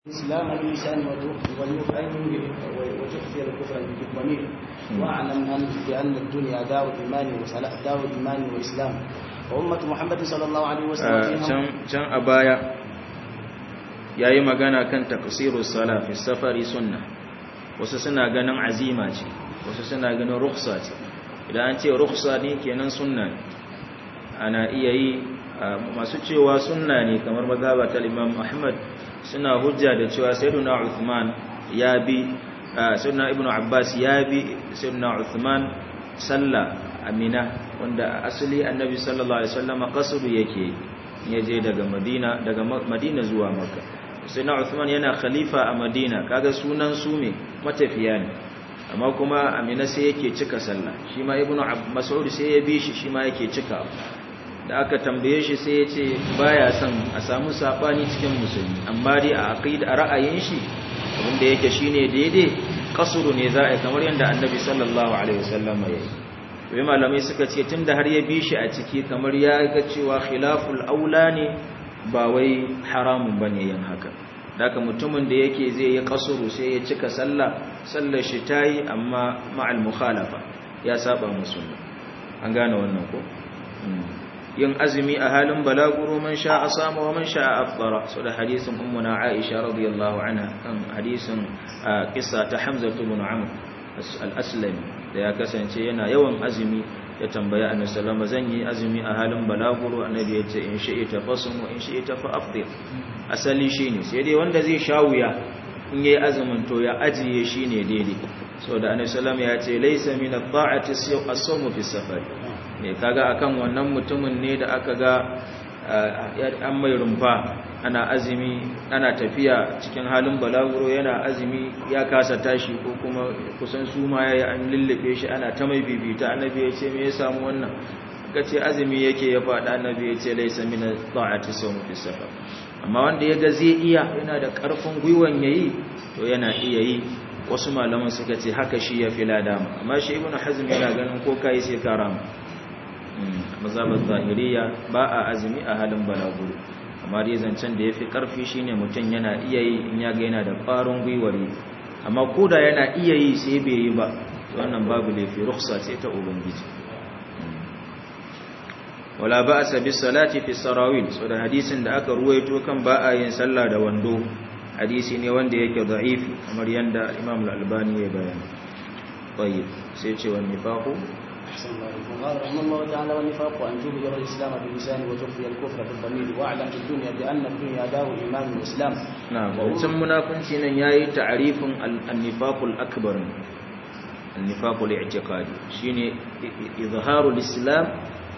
إسلام اللسان ويؤمن وتخفي الكفر بالضمير واعلم أن بأن الدنيا دار إيمان وسلاء دار إيمان وإسلام وأمة محمد صلى الله عليه وسلم can a baya yayi magana kan taqsirus sala fi safari sunna wasu suna ganin azima ce wasu suna ganin rukhsa ce idan an ce rukhsa ne kenan sunna ne ana iya yi masu cewa sunna ne kamar mazhaba ta Imam Ahmad suna hujja da cewa sayyiduna Uthman ya bi sayyiduna Ibn Abbas ya bi sayyiduna Uthman sallah amina wanda asali annabi sallallahu alaihi wasallam qasru yake yaje daga Madina daga Madina zuwa Makka sayyiduna Uthman yana khalifa a Madina kaga sunan su me matafiya ne amma kuma amina sai yake cika sallah shi ma Ibn Mas'ud sai ya bi shi shi ma yake cika da aka tambaye shi sai ya ce baya son a samu sabani cikin musulmi amma dai a aqida a ra'ayin shi wanda yake shine daidai kasuru ne za a kamar yadda annabi sallallahu alaihi wasallam ya yi wai malamai suka ce tunda har ya bi shi a ciki kamar ya ga cewa khilaful aula ne ba wai haramun bane yin haka daga mutumin da yake zai yi kasuru sai ya cika sallah sallar shi tayi amma ma'al mukhalafa ya saba musulmi an gane wannan ko yin azumi a halin balaguro man sha a samu wa man sha a afdara so da hadisin ummuna aisha radiyallahu anha kan hadisin kissa ta hamza ibn amr al-aslami da ya kasance yana yawan azumi ya tambaya annabi sallama zan yi azumi a halin balaguro annabi ya ce in shi'ita fasum wa in shi'ita fa afdir asali shine sai dai wanda zai sha wuya in yayi azumin to ya ajiye shine daidai so da annabi sallama ya ce laysa min at-ta'ati as-sawmu fi safar ne kaga akan wannan mutumin ne da aka ga an mai rumfa ana azumi ana tafiya cikin halin balaguro yana azumi ya kasa tashi ko kuma kusan su ma yayi an lullube shi ana ta mai bibita annabi ya ce me ya samu wannan kace azumi yake ya faɗa annabi ya ce laysa min ta'ati sawm fi safar amma wanda ya ga zai iya yana da ƙarfin gwiwan yayi to yana iya yi wasu malaman suka ce haka shi ya fi ladama amma shi ibnu hazm yana ganin ko kai sai karama mazhabar zahiriya ba a azumi a halin balaguro amma dai zancen da ya fi ƙarfi shine mutum yana iya yi in ya ga yana da ƙwarin gwiwar yi amma ko da yana iya yi sai bai yi ba wannan babu laifi ruksa ce ta ubangiji wala ba a sabi salati fi sarawil so da hadisin da aka ruwaito kan ba a yin sallah da wando hadisi ne wanda yake da'ifi kamar yanda imam al-albani ya bayani tayyib sai ce wani nifaqu أحسن الله عليكم قال رحمه الله تعالى والنفاق أن تبهر الإسلام باللسان وتخفي الكفر بالضمير واعلم في الدنيا بأن الدنيا دار إيمان وإسلام نعم وثم منافنتي نن yayi ta'rifin an-nifaq al-akbar an-nifaq al-i'tiqadi shine izharul islam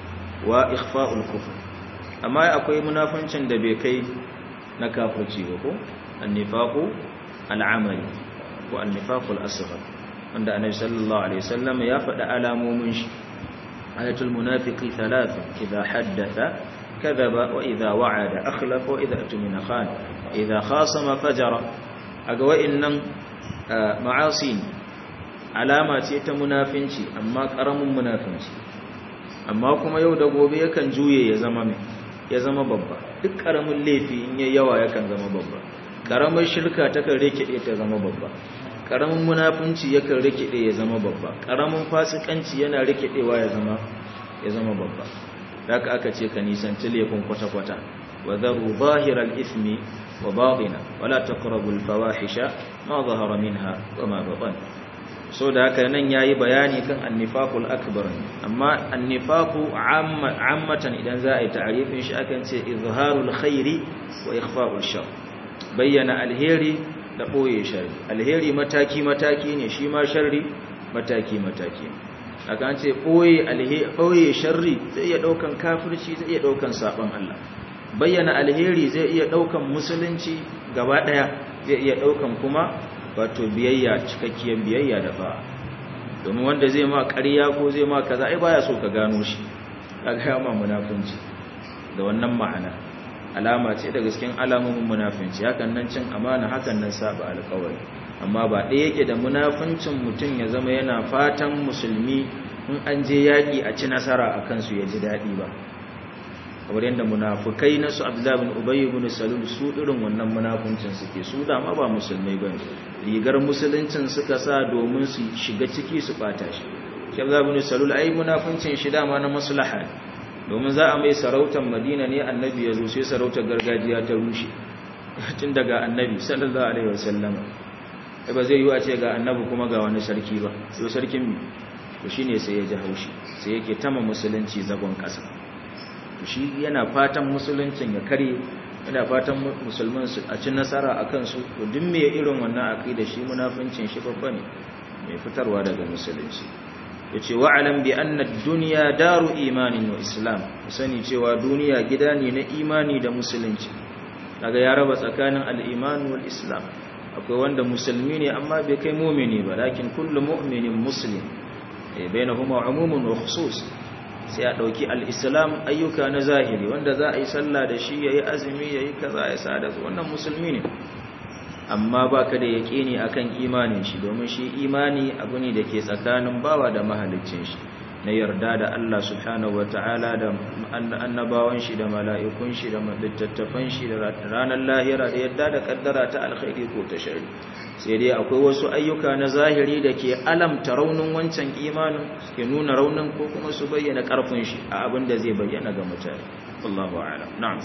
wa ikhfa'ul kufr amma akwai munafincin da bai kai na kafirci ba ko an-nifaq al-amali wa an-nifaq al-asghar wanda annabi sallallahu alaihi wasallam ya faɗa alamomin shi ayatul munafiqi thalatha idha haddatha kadhaba wa idha wa'ada akhlafa wa idha atmina khan idha khasama fajara aga wa'innan ma'asi alama ce ta munafinci amma karamin munafinci amma kuma yau da gobe yakan juye ya zama mai ya zama babba duk karamin laifi in yayi yawa yakan zama babba karamar shirka takan rikide ta zama babba karamin munafunci yakan rikide ya zama babba karamin fasikanci yana rikidewa ya zama ya zama babba haka aka ce ka nisanci laifin kwata-kwata wa dharu zahiral ismi wa batina wala taqrabul fawahisha ma zahara minha wa ma batan so da haka nan yayi bayani kan annifaqul akbar amma annifaqu ammatan idan za a yi ta'arifin shi akan ce izharul khairi wa ikhfa'ul shar bayyana alheri da ɓoye shari alheri mataki-mataki ne shi ma sharri mataki-mataki a kan ce ɓoye sharri zai iya ɗaukan kafirci zai iya ɗaukan saɓon Allah bayyana alheri zai iya ɗaukan musulunci gaba ɗaya zai iya ɗaukan kuma wato biyayya cikakkiyar biyayya da ba domin wanda zai ma ƙarya ko zai ma kaza ai baya so ka gano shi ka gaya ma munafunci da wannan ma'ana alama ce daga cikin alamomin munafinci hakan nan cin amana hakan nan saba alƙawari amma ba ɗaya yake da munafincin mutum ya zama yana fatan musulmi in an je yaƙi a ci nasara a kansu ya ji daɗi ba kamar yadda munafukai na su abdullahi bin ubay ibn salul su irin wannan munafuncin suke su da ma ba musulmai bane rigar musuluncin suka sa domin su shiga ciki su bata shi shi abdullahi bin salul ai munafuncin shi dama na maslaha domin za a mai sarautar madina ne annabi ya zo sai sarautar gargajiya ta rushe tun daga annabi sallallahu alaihi wasallama ba zai yi a ce ga annabi kuma ga wani sarki ba yau sarkin to shine sai ya ji haushi sai yake tama musulunci zagon kasa to shi yana fatan musuluncin ya kare yana fatan musulman su a ci nasara a kansu to duk me irin wannan aqida shi munafincin shi babba ne mai fitarwa daga musulunci yace wa alam bi anna ad-dunya daru imanin wa islam sani cewa duniya gida ne na imani da musulunci daga ya raba tsakanin al-iman wal islam akwai wanda musulmi ne amma bai kai mumini ba lakin kullu mu'minin muslim eh bainahuma umumun wa khusus sai a dauki al-islam ayyuka na zahiri wanda za a yi sallah da shi yayi azumi yayi kaza ya sada wannan musulmi ne amma baka da yaqini akan imanin shi domin shi imani abu ne dake tsakanin bawa da mahaliccin shi na yarda da Allah subhanahu wataala da annabawan shi da mala'ikun shi da littattafan shi da ranar lahira da yadda da kaddara ta alkhairi ko ta shari sai dai akwai wasu ayyuka na zahiri da ke alamta raunin wancan imanin ke nuna raunin ko kuma su bayyana karfin shi a abin da zai bayyana ga mutane Allahu a'lam na'am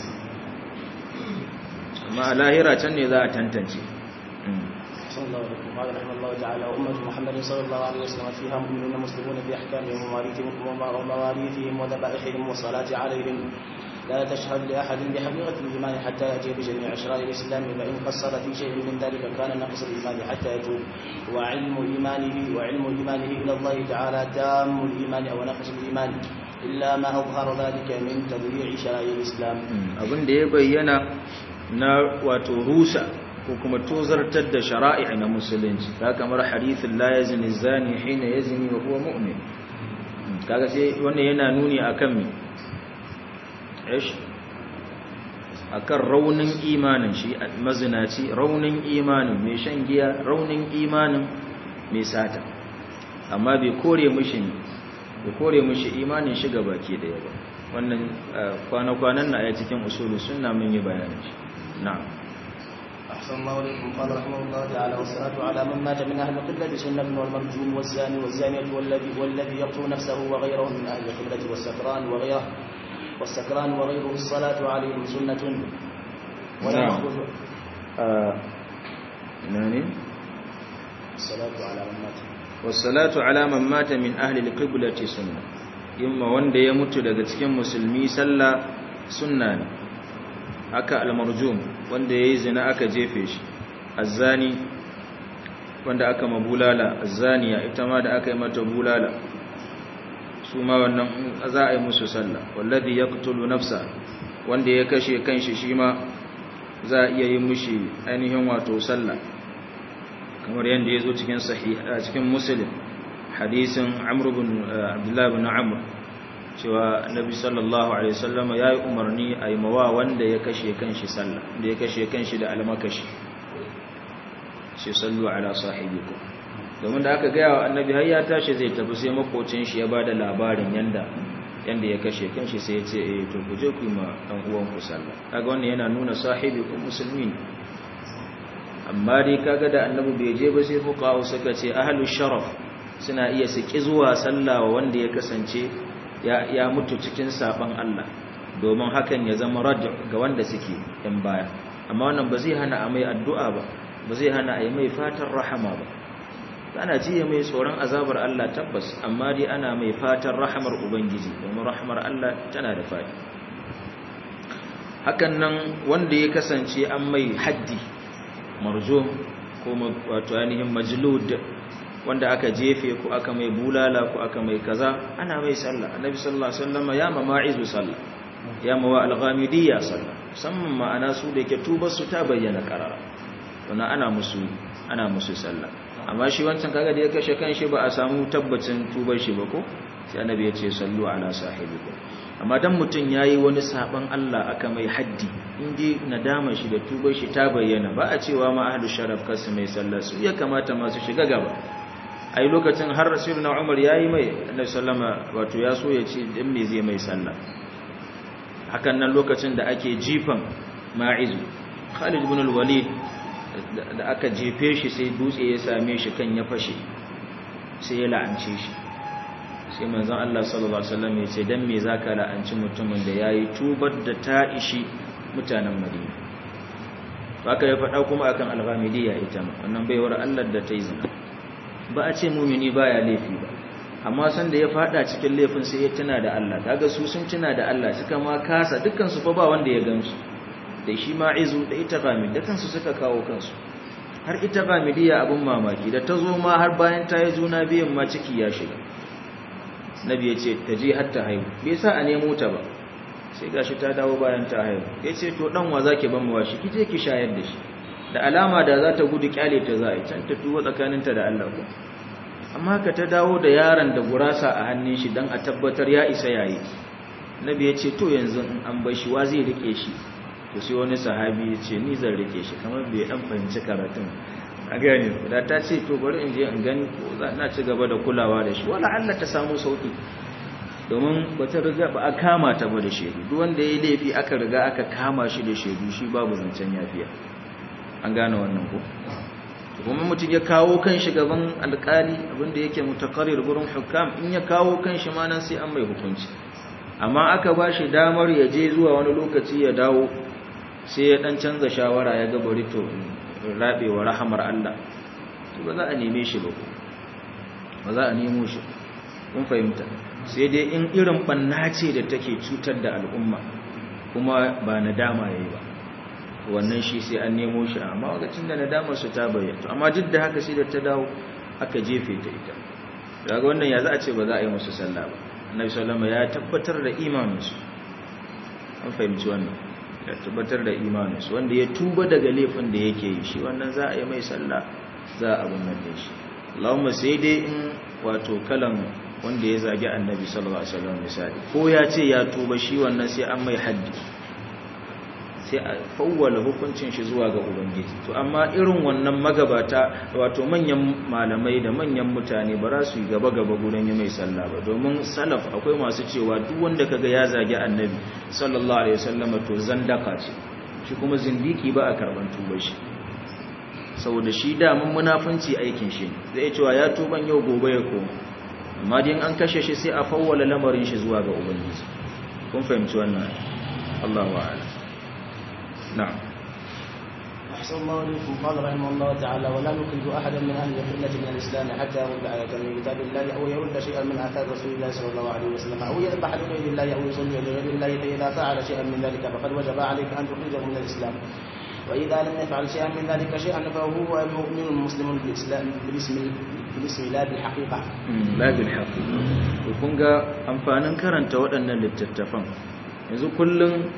amma a lahira can ne za a tantance صلى الله عليه وسلم قال رحمه الله تعالى أمة محمد صلى الله عليه وسلم فيها مؤمنون مسلمون في أحكامهم ومواريثهم ومواريثهم وذبائحهم والصلاة عليهم لا تشهد لأحد بحقيقة الإيمان حتى يأتي بجميع أشرار الإسلام فإن قصر في شيء من ذلك كان نقص الإيمان حتى يتوب وعلم إيمانه وعلم إيمانه إلى الله تعالى تام الإيمان أو نقص الإيمان إلا ما أظهر ذلك من تضييع شرائع الإسلام abin da ya bayyana na wato rusa ko kuma tozartar da shara'i na musulunci ta kamar hadithin la yazni zani hina yazni wa huwa mu'min kaga sai wannan yana nuni akan me ish akan raunin imanin shi mazinaci raunin imanin mai shan giya raunin imanin mai sata amma bai kore mishi bai kore mishi imanin shi baki daya ba wannan kwana-kwanan na a cikin usulu sunna mun yi bayanin shi na'am أحسن الله إليكم قال رحمه الله تعالى والصلاة على من مات من أهل القبلة سنة والمرجوم والزاني والزانية والذي والذي يقتل نفسه وغيره من أهل القبلة والسكران وغيره والسكران وغيره الصلاة عليهم سنة ولا نعم. يخرج nani الصلاة على من مات wassalatu ala man mata min ahli alqiblati sunna yamma wanda ya mutu daga cikin musulmi sallah sunna ne haka almarjum wanda yayi zina aka jefe shi azzani wanda aka mabulala azzaniya ita ma da aka yi mata bulala su ma wannan za a yi musu sallah wallazi yaqtulu nafsa wanda ya kashe kanshi shi ma za a iya yi mushi ainihin wato sallah kamar yadda ya zo cikin sahih a cikin muslim hadisin amr bin abdullah bin amr cewa annabi sallallahu alaihi wasallam ya yi umarni a yi mawa wanda ya kashe kanshi sallah da ya kashe kanshi da almakashi shi sallu ala sahibikum domin da aka gaya wa annabi har ya tashi zai tafi sai makocin shi ya bada labarin yanda yanda ya kashe kanshi sai ya ce eh to ku je ku yi ma dan uwan ku sallah kaga wannan yana nuna sahibikum musulmi ne amma dai kaga da annabi bai je ba sai fuqaha suka ce ahlu sharaf suna iya su ki zuwa sallah wa wanda ya kasance ya ya mutu cikin saban Allah domin hakan ya zama rad ga wanda suke yan baya amma wannan ba zai hana a mai addu'a ba ba zai hana a yi mai fatan rahama ba ana jiya mai tsoron azabar Allah tabbas amma dai ana mai fatan rahamar ubangiji domin rahamar Allah tana da fadi hakan nan wanda ya kasance an mai haddi marjum ko wato ainihin majlud wanda aka jefe ko aka mai bulala ko aka mai kaza ana mai sallah annabi sallallahu alaihi wasallam ya ma ma'izu sallah ya ma wa al-ghamidiyya sallah musamman ma'ana su da ke tubar su ta bayyana karara wannan ana musu ana musu sallah amma shi wancan kaga da ya kashe kanshi ba a samu tabbacin tubar shi ba ko sai annabi ya ce sallu ala sahibikum amma dan mutun yayi wani saban Allah aka mai haddi indi nadama shi da tubar shi ta bayyana ba a cewa ma ahlus sharaf kasu mai sallah su ya kamata masu shiga gaba ai lokacin har rasuluna Umar yayi mai annabi sallama wato ya so ya ce dan me zai mai sallah hakan nan lokacin da ake jifan ma'izu Khalid ibn al-Walid da aka jefe shi sai dutse ya same shi kan ya fashe sai ya la'ance shi sai manzon Allah sallallahu alaihi wasallam ya ce dan me zaka la'anci mutumin da yayi tubar da ta ishi mutanen Madina haka ya faɗa kuma akan al-Ghamidiyya ita ma wannan baiwar Allah da ta yi zina ba a ce mumini baya laifi ba amma san da ya fada cikin laifin sai ya tuna da Allah kaga su sun tuna da Allah suka ma kasa dukkan su fa ba wanda ya gansu da shi ma'izu da ita Ghamid da kansu suka kawo kansu har ita Ghamidiyya abun mamaki da ta zo ma har bayan ta yi juna biyan ma ciki ya shiga nabi ya ce ta je har ta haihu bai sa a nemo ta ba sai gashi ta dawo bayan ta haihu ya ce to dan wa zaki ban mawa shi kije ki shayar da shi da alama da za ta gudu kyale ta za a can ta tuwo tsakaninta da Allah ko amma ka ta dawo da yaron da gurasa a hannun shi dan a tabbatar ya isa yayi nabi ya ce to yanzu in an bar shi wa zai rike shi to sai wani sahabi ya ce ni zan rike shi kamar bai dan fahimci karatun a gani da ta ce to bari in je in gani ko za na ci gaba da kulawa da shi wala Allah ta samu sauki domin bata riga ba a kama ta ba da shedu duk wanda yayi laifi aka riga aka kama shi da shedu shi babu zancen yafiya an gane wannan ko kuma mutum ya kawo kan shi gaban alkali abinda yake mutaqarrir gurin hukam in ya kawo kan shi ma nan sai an mai hukunci amma aka ba shi damar ya je zuwa wani lokaci ya dawo sai ya dan canza shawara ya ga bari to rabewa rahamar Allah to ba za a neme shi ba ba za a nemo shi kun fahimta sai dai in irin banna ce da take cutar da al'umma kuma ba nadama yayi ba wannan shi sai an nemo shi amma lokacin da nadamar su ta bayyana amma duk da haka sai da ta dawo aka jefe ta ita daga wannan ya za a ce ba za a yi musu sallah ba annabi sallama ya tabbatar da imaninsu an fahimci wannan ya tabbatar da imaninsu wanda ya tuba daga laifin da yake yi shi wannan za a yi mai sallah za a abin nan da shi Allahumma sai dai in wato kalan wanda ya zagi annabi sallallahu alaihi wasallam misali ko ya ce ya tuba shi wannan sai an mai haddi sai a fawwala hukuncin shi zuwa ga ubangiji to amma irin wannan magabata wato manyan malamai da manyan mutane ba za su yi gaba gaba gurin yi mai sallah ba domin salaf akwai masu cewa duk wanda kaga ya zagi annabi sallallahu alaihi wasallam to zandaka ce shi kuma zindiki ba a karban tuba shi saboda shi da mun munafunci aikin shi zai cewa ya tuban yau gobe ya koma amma din an kashe shi sai a fawwala lamarin shi zuwa ga ubangiji kun fahimci wannan Allahu a'lam نعم أحسن الله إليكم قال رحمه الله تعالى ولا نكره أحدا من أهل القلة من الإسلام حتى يرد آية من كتاب الله أو يرد شيئا من آثار رسول الله صلى الله عليه وسلم أو يذبح لغير الله أو يصلي لغير الله فإذا فعل شيئا من ذلك فقد وجب عليك أن تخرجه من الإسلام وإذا لم يفعل شيئا من ذلك شيئا فهو مؤمن مسلم بالإسلام بالاسم بالاسم لا بالحقيقة لا بالحقيقة kun ga amfanin karanta waɗannan littattafan yanzu kullum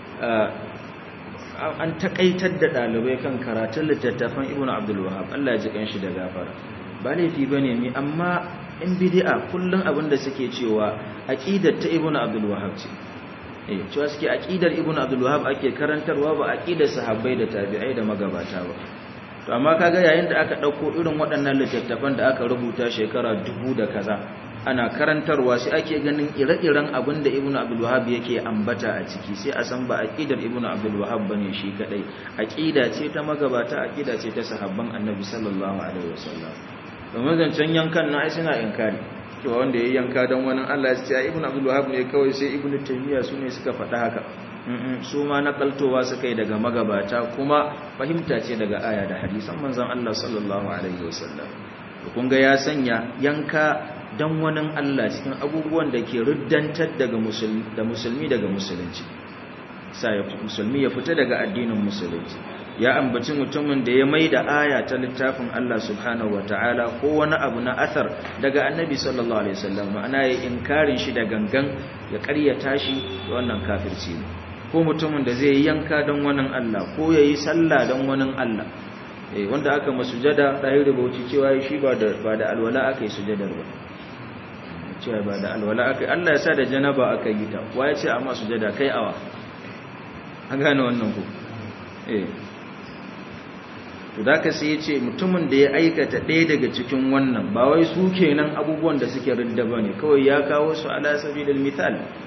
an takaitar da ɗalibai kan karatun littattafan ibn abdul wahab Allah ya ji kanshi da gafara ba laifi bane mi amma in bid'a kullun abin da suke cewa aqidar ta ibn abdul wahab ce eh cewa suke aqidar ibn abdul wahab ake karantarwa ba aqidar sahabbai da tabi'ai da magabata ba to amma kaga yayin da aka dauko irin waɗannan littattafan da aka rubuta shekara dubu da kaza ana karantarwa sai ake ganin ire-iren abin da ibnu abdul wahab yake ambata a ciki sai a san ba aqidar ibnu abdul wahab bane shi kadai aqida ce ta magabata aqida ce ta sahabban annabi sallallahu alaihi wasallam domin zancen yankan na ai suna inkari cewa wanda ya yanka don wani Allah ya ce ibnu abdul wahab ne kawai sai ibnu taymiya su ne suka faɗa haka su ma nakaltowa suka yi daga magabata kuma fahimta ce daga aya da hadisan manzon Allah sallallahu alaihi wasallam kun ga ya sanya yanka dan wani Allah cikin abubuwan da ke ruddantar daga musulmi da musulmi daga musulunci sai musulmi ya fita daga addinin musulunci ya ambaci mutumin da ya mai da aya ta littafin Allah subhanahu wataala ko wani abu na athar daga annabi sallallahu alaihi wasallam ma'ana ya inkarin shi da gangan ya ƙaryata shi wannan kafirci ne ko mutumin da zai yanka don wani Allah ko yayi sallah don wani Allah eh wanda aka masujada dai rubuci cewa shi ba da ba da alwala aka yi sujadar ba cewa ba da alwala aka Allah ya sa da janaba aka yi ta wa ya ce amma sujada kai awa an gane wannan ku eh to da ka sai ya ce mutumin da ya aikata ɗaya daga cikin wannan ba wai su kenan abubuwan da suke ridda ba ne kawai ya kawo su ala sabilil misal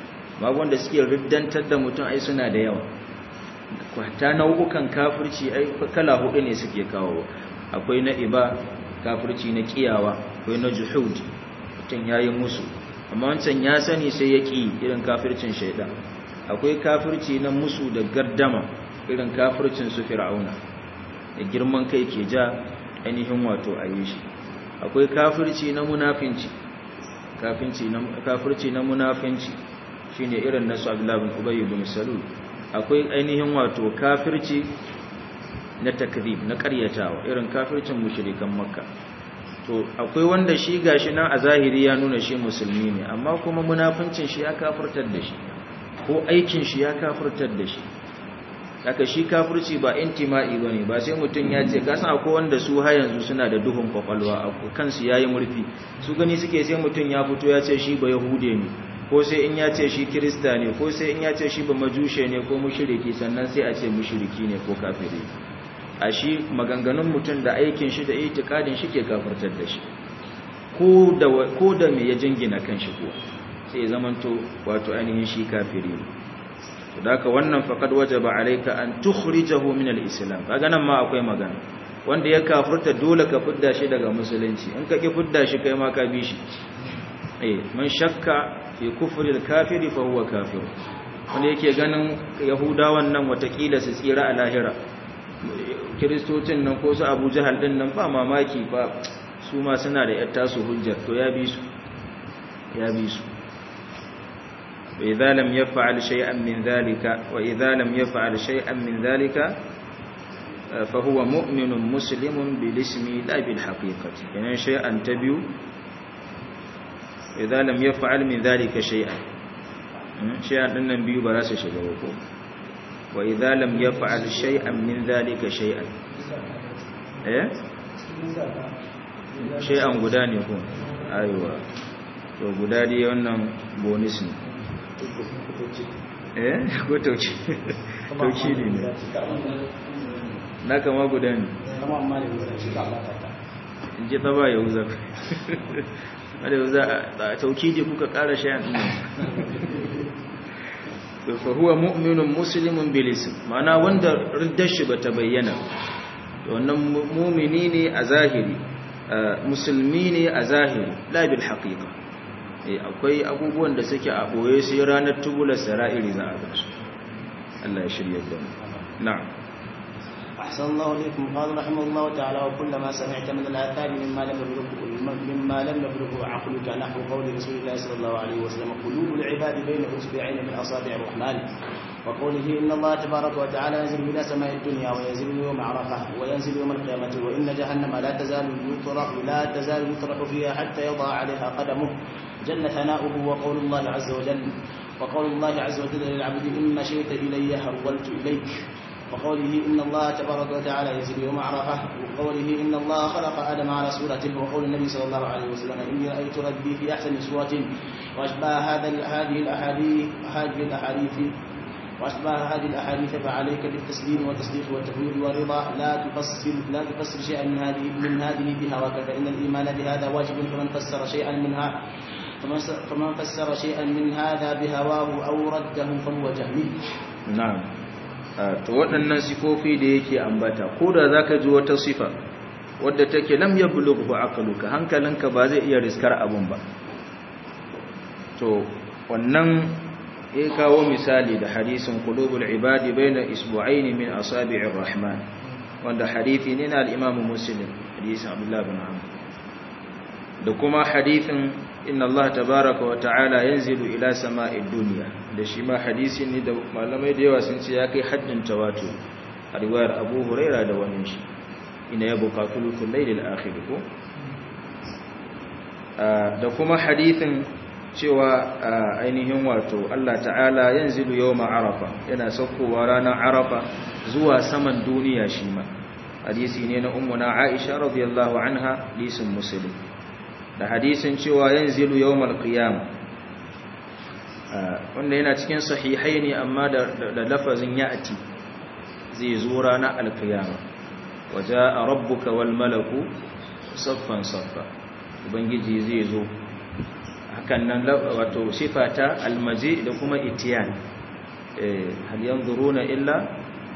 amma wanda suke riddantar da mutum ai suna da yawa kwata nau'ukan kafirci ai kala hudu ne suke kawo akwai na iba kafirci na kiyawa akwai na juhud mutum yayi musu amma wancan ya sani sai ya ki irin kafircin shaidan akwai kafirci na musu da gardama irin kafircin su fir'auna da girman kai ke ja ainihin wato a yi shi akwai kafirci na munafinci kafirci na munafinci shine irin nasu abdullahi bin ubay ibn salul akwai ainihin wato kafirci na takzib na karyatawa irin kafircin mushrikan makka to akwai wanda shi gashi nan a zahiri ya nuna shi musulmi ne amma kuma munafincin shi ya kafirtar da shi ko aikin shi ya kafirtar da shi haka shi kafirci ba intima'i bane ba sai mutum ya ce kasan akwai wanda su har yanzu suna da duhun kwakwalwa kansu yayi murfi su gani suke sai mutum ya fito ya ce shi ba yahude ne ko sai in ya ce shi kirista ne ko sai in ya ce shi ba majushe ne ko mushriki sannan sai a ce mushriki ne ko kafiri a shi maganganun mutum da aikin shi da itikadin shi ke kafirtar da shi ko da ko da me ya jingina kanshi ko sai ya zamanto wato ainihin shi kafiri ne to daka wannan faqad wajaba alayka an tukhrijahu min al-islam kaga nan ma akwai magana wanda ya kafirta dole ka fidda shi daga musulunci in ka ki fidda shi kai ma ka bi shi eh man shakka fi kufri al-kafiri fa huwa kafir wanda yake ganin yahudawan nan watakila su tsira a lahira kiristocin nan ko su abu jahal din nan ba mamaki ba su ma suna da yatta su hujjar to ya bi su ya bi su وإذا لم يفعل شيئا من ذلك وإذا لم يفعل شيئا من ذلك فهو مؤمن مسلم بالاسم لا بالحقيقة يعني شيئا تبيو إذا لم يفعل من ذلك شيئا شيئا أن نبيو براس شجوكو وإذا لم يفعل شيئا من ذلك شيئا إيه شيئا قدان يكون أيوة to guda dai wannan bonus ne eh ko tauci tauci ne na kama guda ne in ji taba yau za wadda yau za a tauki da kuka kara shayan ɗin fa huwa mu'minun muslimun bilis ma'ana wanda riddar shi bata bayyana wannan mumini ne a zahiri musulmi ne a zahiri la bil haqiqa akwai abubuwan da suke a ɓoye sai ranar tubular sara'iri za a gasu Allah ya shirya da mu na'am أحسن الله إليكم قال رحمه الله تعالى وكلما سمعت من الآثار مما لم يبلغه مما لم يبلغه عقلك نحو قول رسول الله صلى الله عليه وسلم قلوب العباد بين أصبعين من أصابع الرحمن وقوله إن الله تبارك وتعالى ينزل إلى سماء الدنيا وينزل يوم عرفة وينزل يوم القيامة وإن جهنم لا تزال يطرق لا تزال يطرق فيها حتى يضع عليها قدمه جل ثناؤه وقول الله عز وجل وقول الله عز وجل للعبد إن مشيت إلي هرولت إليك وقوله إن الله تبارك وتعالى ينزل يوم عرفة وقوله إن الله خلق آدم على صورته وقول النبي صلى الله عليه وسلم إني رأيت ربي في أحسن صورة وأشباه هذا هذه الأحاديث هذه الأحاديث وأشباه هذه الأحاديث فعليك بالتسليم والتصديق والتفويض والرضا لا تفسر لا تفسر شيئا من هذه من هذه بهواك فإن الإيمان بهذا واجب فمن فسر شيئا منها فمن فسر شيئا من هذا بهواه أو رده فهو جهمي na'am to waɗannan sifofi da yake ambata ko da zaka ji wata sifa wadda take lam yablughu aqluka hankalinka ba zai iya riskar abun ba to wannan ya kawo misali da hadisin qulubul ibadi baina isbu'aini min asabi'ir rahman wanda hadisi ne na al-imam muslim hadisin abdullah bin amr da kuma hadisin inna Allah tabaraka wa ta'ala yanzilu ila sama'id dunya da shi ma hadisi ne da malamai da yawa sun ce ya kai haddin tawatur a riwayar Abu Huraira da wani shi ina ya buƙatu lufin lailil akhir ko da kuma hadisin cewa ainihin wato Allah ta'ala yanzilu yawma arafa yana saukowa ranar arafa zuwa saman duniya shi ma hadisi ne na ummuna Aisha radiyallahu anha hadisin muslim da hadisin cewa yanzilu yawmal qiyam wanda yana cikin sahihai ne amma da lafazin ya'ti zai zo ranar alqiyama waja rabbuka wal malaku saffan saffa ubangiji zai zo hakan nan wato sifata almaji da kuma itiyan hal yanzuruna illa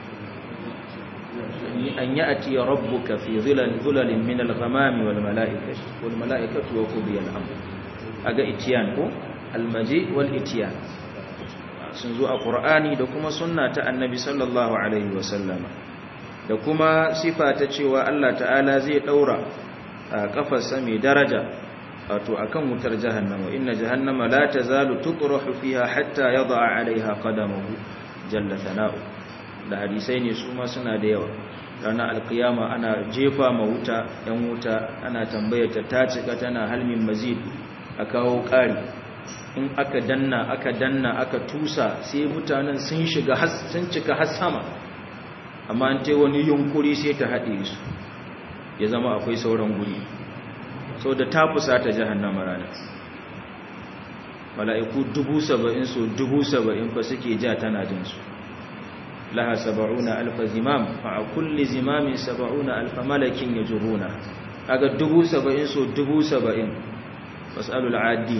an ya'ti rabbuka fi dhulalin min al-ghamami wal mala'ikati wal mala'ikatu wa qudiya al-amr aga itiyan ko almaji wal itiyan sun zo a qur'ani da kuma sunna ta annabi sallallahu alaihi wasallama da kuma sifa ta cewa Allah ta'ala zai daura a kafarsa mai daraja wato akan wutar jahannama inna jahannama la tazalu tutrahu fiha hatta yada'a 'alayha qadamahu jalla thana'u da hadisai ne su ma suna da yawa ranar alkiyama ana jefa ma wuta yan wuta ana tambayar ta cika tana halmin mazid a kawo ƙari in aka danna aka danna aka tusa sai mutanen sun shiga sun cika har sama amma an ta wani yunkuri sai ta haɗe su ya zama akwai sauran guri sau da ta fusa ta jahannama ranar mala'iku dubu saba'in so dubu saba'in fa suke ja tana jinsu laha saba'una alfa zimam a kulli zimamin saba'una alfa malakin ya juruna aga dubu saba'in so dubu saba'in wasu addi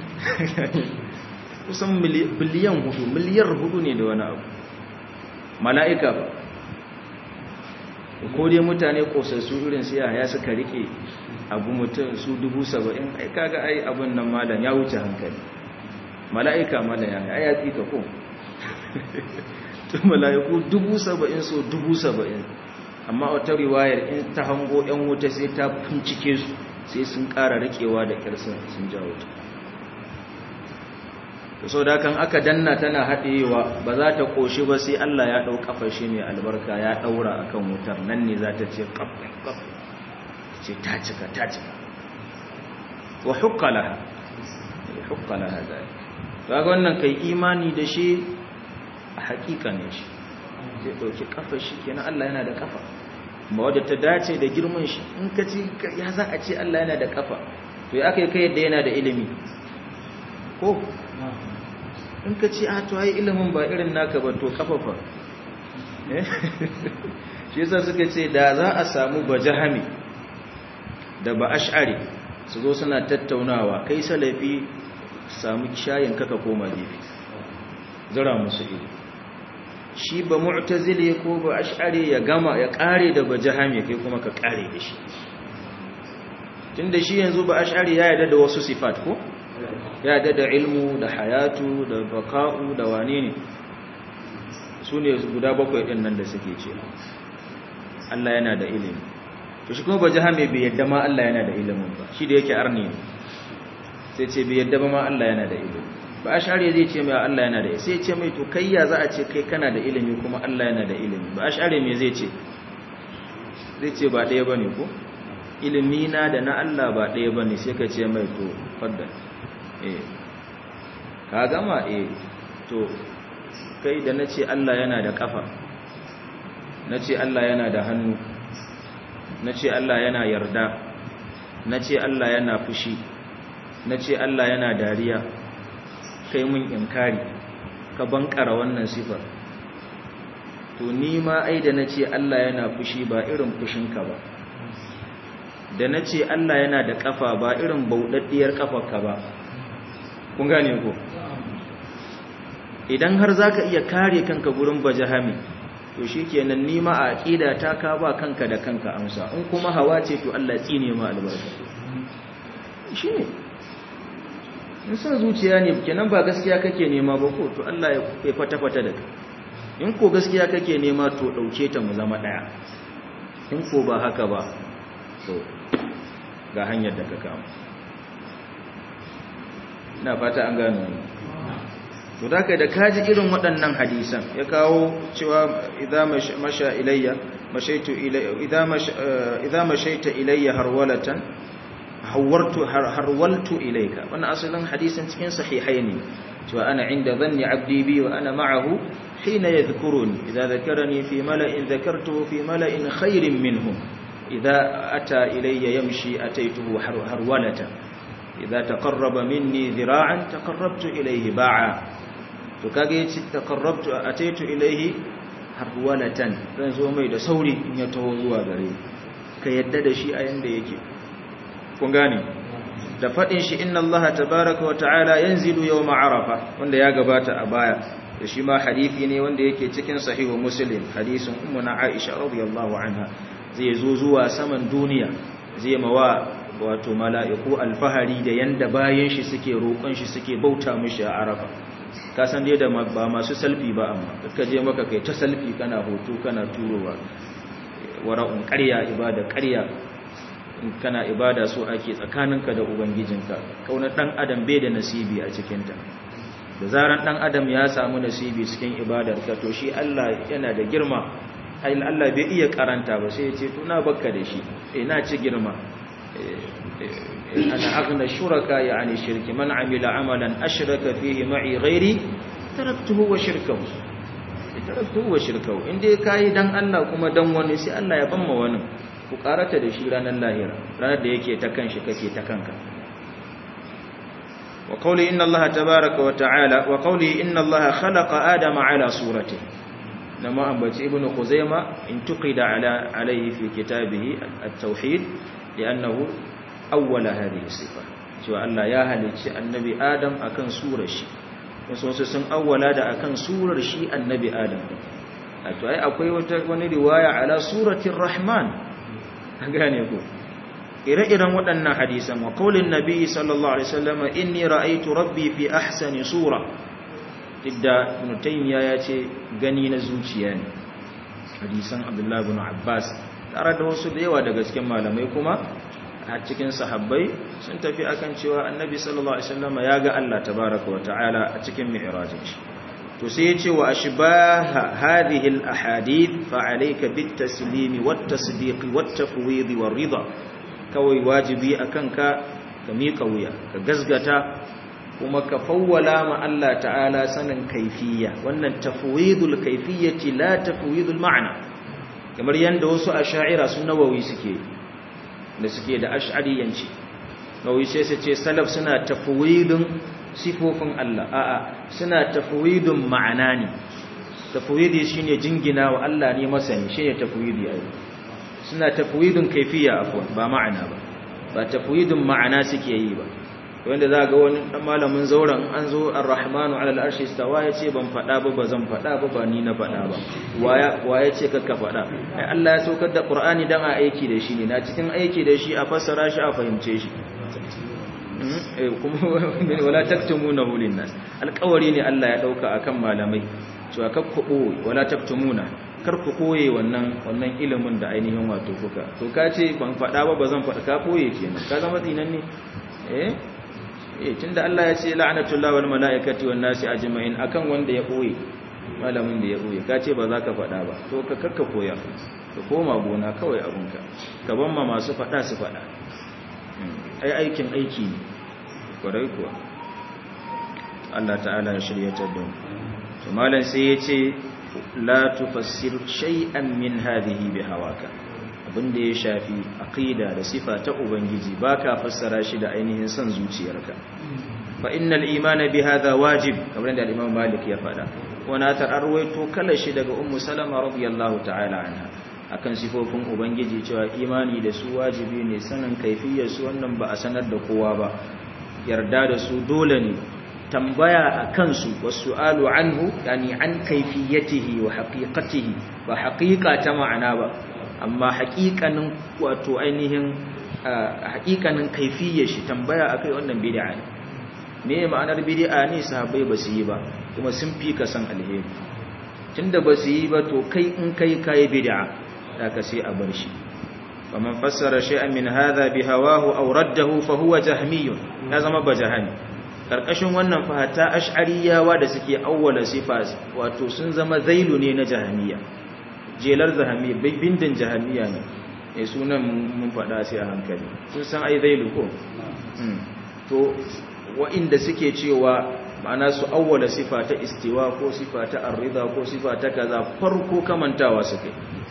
kusan biliyan hudu miliyar hudu ne da wani abu mala'ika ba ko dai mutane kosassu irin siya ya suka rike abu mutum su dubu saba'in ai kaga ai abin nan malam ya wuce hankali mala'ika malam ya ai ya tsika ko to mala'iku dubu saba'in so dubu saba'in amma wata riwayar in ta hango yan wuta sai ta bincike su sai sun ƙara rikewa da ƙirsin sun jawo ta so da kan aka danna tana haɗewa ba za ta ƙoshi ba sai Allah ya ɗau ƙafa shi mai albarka ya ɗaura a kan wutar nan ne za ta ce ƙaf ƙaf ce ta cika ta cika wa hukkala hukkala haza ga wannan kai imani da shi a haƙiƙa ne shi zai ɗauki ƙafa shi kenan Allah yana da ƙafa ba wadda ta dace da girman shi in ka ci ya za a ce Allah yana da ƙafa to ya aka yi kai yadda yana da ilimi ko in ka ce a to ai ilimin ba irin naka ba to kafafa shi yasa suka ce da za a samu bajahami da ba ash'ari su zo suna tattaunawa kai salafi samu shayin kaka koma gefe zira musu ido shi ba mu'tazili ko ba ash'ari ya gama ya kare da bajahami kai kuma ka kare da shi tunda shi yanzu ba ash'ari ya yarda da wasu sifat ko ya da da ilmu da hayatu da baka'u da wane ne su ne guda bakwai ɗin nan da suke ce Allah yana da ilimi to shi kuma ba jihame bai yadda ma Allah yana da ilimin ba shi da yake arni sai ce bai yadda ba ma Allah yana da ilimi ba a share zai ce mai Allah yana da sai ce mai to kai ya za a ce kai kana da ilimi kuma Allah yana da ilimi ba a share me zai ce zai ce ba ɗaya ba ne ko ilimi na da na Allah ba ɗaya ba ne sai ka ce mai to faddal eh ka gama eh to kai da na ce Allah yana da kafa na ce Allah yana da hannu na ce Allah yana yarda na ce Allah yana fushi na ce Allah yana dariya kai mun inkari ka bankara wannan sifar to ni ma ai da na ce Allah yana fushi ba irin fushinka ba da na ce Allah yana da kafa ba irin bauɗaɗɗiyar kafarka ba kun gane ko idan har za ka iya kare kanka gurin bajahami to shi kenan nima a aƙida ta ka ba kanka da kanka amsa in kuma hawa ce to Allah tsine ma albarka shi ne in son zuciya ne kenan ba gaskiya kake nema ba ko to Allah ya fata-fata da ka in ko gaskiya kake nema to ɗauke ta mu zama ɗaya in ko ba haka ba to ga hanyar da ka kama ina fata an gano to da kai da kaji irin waɗannan hadisan ya kawo cewa idza masha ilayya mashaitu ilayya idza masha idza mashaita ilayya harwalatan hawartu harwaltu ilayka wannan asalin hadisin cikin sahihaini cewa ana inda dhanni abdi bi wa ana ma'ahu hina yadhkuruni idza dhakarani fi mala'in dhakartuhu fi mala'in khairin minhum idza ata ilayya yamshi ataituhu harwalatan idza taqarraba minni dhira'an taqarrabtu ilayhi ba'a to kage yace taqarrabtu ataitu ilayhi harwalatan zan zo mai da sauri in ya taho zuwa gare ka yadda da shi a yanda yake kun gane da faɗin shi inna Allah tabaraka wa ta'ala yanzilu yawma arafa wanda ya gabata a baya da shi ma hadisi ne wanda yake cikin sahihu muslim hadisin ummuna aisha radiyallahu anha zai zo zuwa saman duniya zai mawa wato mala'iku alfahari da yanda bayan shi suke roƙon shi suke bauta mishi a arafa ka san dai da ba masu salfi ba amma ka je maka kai ta salfi kana hoto kana turowa wara'un ƙarya ibada ƙarya in kana ibada so ake tsakaninka da ubangijinka kauna dan adam bai da nasibi a cikinta da zaran dan adam ya samu nasibi cikin ibadarka to shi Allah yana da girma ai Allah bai iya karanta ba sai ya ce to na bakka da shi eh na ci girma ana aghna shuraka yani shirki man amila amalan ashraka fihi ma'i ghairi taraktuhu wa shirkahu taraktuhu wa shirkahu inda kai dan Allah kuma dan wani sai Allah ya bamma wani ku karata da shi ranar lahira ranar da yake ta kanshi kake ta kanka wa qawli inna allaha tabaaraka wa ta'ala wa qawli inna allaha khalaqa adama ala suratihi nama ambaci ibnu khuzaima in tuqida ala alayhi fi kitabihi at-tauhid li'annahu awwala hadhihi sifa cewa Allah ya halicci annabi adam akan surar shi wasu wasu sun awwala da akan surar shi annabi adam to ai akwai wata wani riwaya ala suratir rahman gane ku ire-iren waɗannan hadisan wa qaulin nabi sallallahu alaihi wasallam inni ra'aytu rabbi fi ahsani sura idda ibn taymiya ya ce gani na zuciya ne hadisan abdullahi ibn abbas tare da wasu da yawa daga cikin malamai kuma a cikin sahabbai sun tafi akan cewa annabi sallallahu alaihi wasallam ya ga Allah tabaaraka wa ta'ala a cikin mi'rajin shi to sai ya ce wa ashbaha hadhihi al-ahadith fa alayka bit-taslimi wat-tasdiq wat-tafwid war-ridha kawai wajibi akan ka ka miƙa wuya ka gazgata kuma ka fawwala ma Allah ta'ala sanin kaifiyya wannan tafwidul kaifiyyati la tafwidul ma'na kamar yanda wasu ash'ira sun nawawi suke da suke da ash'ariyanci nawawi sai su ce salaf suna tafwidun sifofin Allah a'a suna tafwidun ma'ana ne tafwidi shine jingina wa Allah ne masani shine tafwidi ai suna tafwidun kaifiyya afwan ba ma'ana ba ba tafwidun ma'ana suke yi ba wanda za ga wani dan malamin zauren an zo ar-rahmanu ala al-arshi istawa yace ban fada ba bazan fada ba ba ni na fada ba waya waya ce kakka fada ai Allah ya saukar da Qur'ani dan a aiki da shi ne na cikin aiki da shi a fassara shi a fahimce shi eh kuma wala taktumunahu lin-nas alƙawari ne Allah ya dauka akan malamai cewa kakkubo wala taktumuna kar ku koye wannan wannan ilimin da ainihin wato kuka to ka ce ban fada ba bazan fada ka koye kenan ka zama tsinan ne eh eh tunda Allah ya ce la'natullahi wal malaikati wan nasi ajma'in akan wanda ya koye malamin da ya koye ka ce ba za ka fada ba to ka kakka koya ka koma gona kawai abunka ka ban ma masu fada su fada ai aikin aiki ne kwarai kuwa Allah ta'ala ya shiryatar da mu to malam sai ya ce la tufassir shay'an min hadhihi bihawaka abinda ya shafi aqida da sifa ta ubangiji baka fassara shi da ainihin son zuciyarka fa innal imana bihadha wajib kamar da Imam Malik ya fada wana ta arwaito kala shi daga Ummu Salama radiyallahu ta'ala anha akan sifofin ubangiji cewa imani da su wajibi ne sanin kaifiyar su wannan ba a sanar da kowa ba yarda da su dole ne tambaya a kansu wasu alu anhu yani an kaifiyatihi wa haqiqatihi ba haqiqa ta ma'ana ba amma haqiqanin wato ainihin haqiqanin kaifiyar shi tambaya akai wannan bid'a ne me ma'anar bid'a ne sahabbai ba su yi ba kuma sun fi ka san alheri tunda ba su yi ba to kai in kai kai bid'a ka sai a bar shi faman fassara shay'an min hadha bihawahu aw raddahu fa huwa jahmiyun ya zama bajahani karkashin wannan fahata ash'ariyawa da suke awwala sifa wato sun zama zailu ne na jahamiya jelar jahamiya bindin jahamiya ne eh sunan mun faɗa sai a hankali sun san ai zailu ko to wa'inda suke cewa ma'ana su awwala sifa ta istiwa ko sifa ta arrida ko sifa ta kaza farko kamantawa suke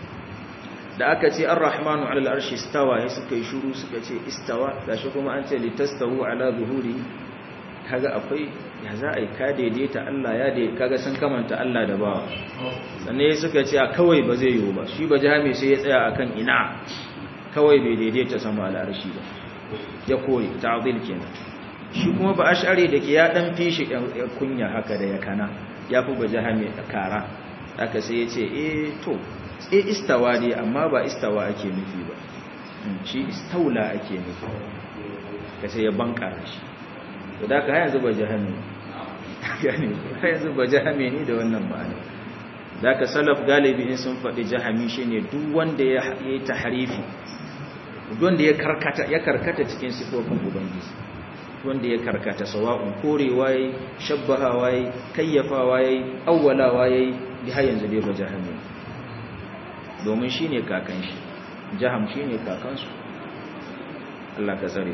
da aka ce ar-rahmanu 'ala al-arshi istawa sai suka yi shiru suka ce istawa gashi kuma an ce litastawu 'ala zuhuri kaga akwai ya za a yi ka daidaita Allah ya daidaita kaga sun kamanta Allah da bawa sannan suka ce a kawai ba zai yiwu ba shi ba jami sai ya tsaya akan ina kawai bai daidaita sama al'arshi ba ya kore ta'dil kenan shi kuma ba ash'ari da ke ya dan fishi kunya haka da ya kana ya fi ba jahami kara haka sai ya ce eh to eh istawa ne amma ba istawa ake nufi ba shi istaula ake nufi ka sai ya bankara shi to da ka yanzu ba jahami yani yanzu ba jahami ne da wannan ma'ana da ka salaf galibi in sun faɗi jahami shine duk wanda ya yi tahrifi duk wanda ya karkata ya karkata cikin sifofin ubangiji wanda ya karkata sawa'un korewa yayi shabbahawa yayi kayyafawa yayi awwalawa yayi har yanzu dai ba jahami domin shine kakan shi jaham shine kakan su Allah ka tsare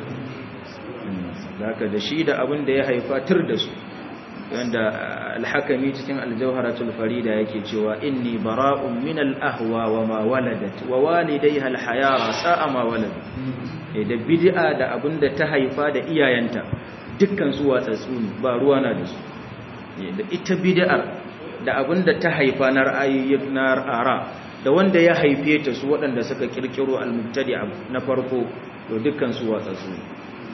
zaka da shi da abin da ya haifa tur da su wanda alhakami cikin aljawharatul farida yake cewa inni bara'un min al-ahwa wa ma waladat wa walidayha al-hayara sa'a ma walad da bid'a da abinda ta haifa da iyayenta dukkan su watsatsu ne ba ruwa na da su da ita bid'ar da abinda ta haifa na ra'ayoyin na ara da wanda ya haife ta su waɗanda suka kirkiro al-mubtadi'a na farko to dukkan su watsatsu ne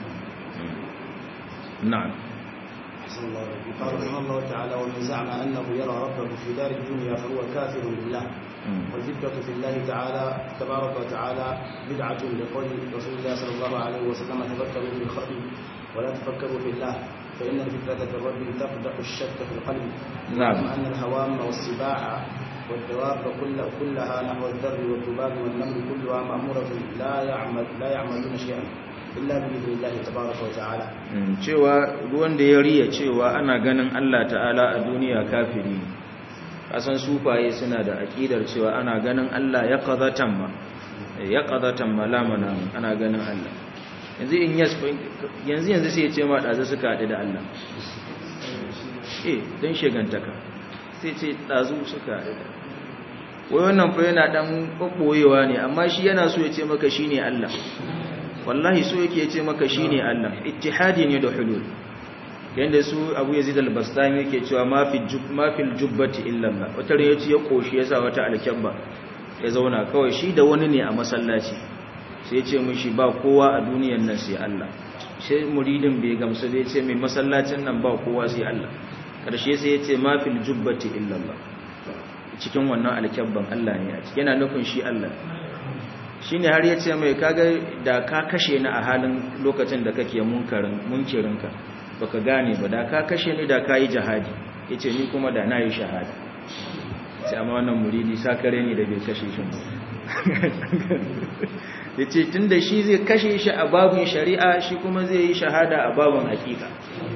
na'am أحسن الله إليك. قال رحمه الله تعالى ومن زعم أنه يرى ربه في دار الدنيا فهو كافر بالله والذكرة في الله تعالى تبارك وتعالى بدعة لقول رسول الله صلى الله عليه وسلم تفكروا في الخلق ولا تفكروا في الله فإن الفكرة في الرب تقدح الشك في القلب نعم. أن الهوام والسباع والدواب كل كلها نحو الذر والذباب والنمل كلها مأمورة لا يعمل لا يعملون شيئا إلا بإذن الله تبارك وتعالى Mm, cewa ruwan da ya riya cewa ana ganin Allah ta'ala a duniya kafiri ne kasan sufaye suna da aƙidar cewa ana ganin Allah ya qadatan ma ya qadatan ma la manam ana ganin Allah yanzu in yas yanzu yanzu sai ya ce ma dazu suka haɗu da Allah eh dan shegantaka sai ce dazu suka haɗu da wai wannan fa yana dan kokkoyewa ne amma shi yana so ya ce maka shine Allah wallahi so yake ce maka shine Allah ittihadi ne da hulul yanda su Abu Yazid al-Bastami yake cewa ma fi jub ma fil jubbati illa Allah wata ran yace ya koshi yasa wata alkabba ya zauna kawai shi da wani ne a masallaci sai ya ce mishi ba kowa a duniyar nan sai Allah sai muridin bai gamsu bai ce mai masallacin nan ba kowa sai Allah karshe sai ya ce ma fil jubbati illa Allah cikin wannan alkabban Allah ne a cikin yana nufin shi Allah shi ne har ya ce mai kaga da ka kashe ni a halin lokacin da kake munkirinka ba ka gane ba da ka kashe ni da ka yi jihadi ya ce ni kuma da na yi shahada sai amma wannan muridi sakare ne da bai kashe shi ba ya ce tun da shi zai kashe shi a babin shari'a shi kuma zai yi shahada a babin hakika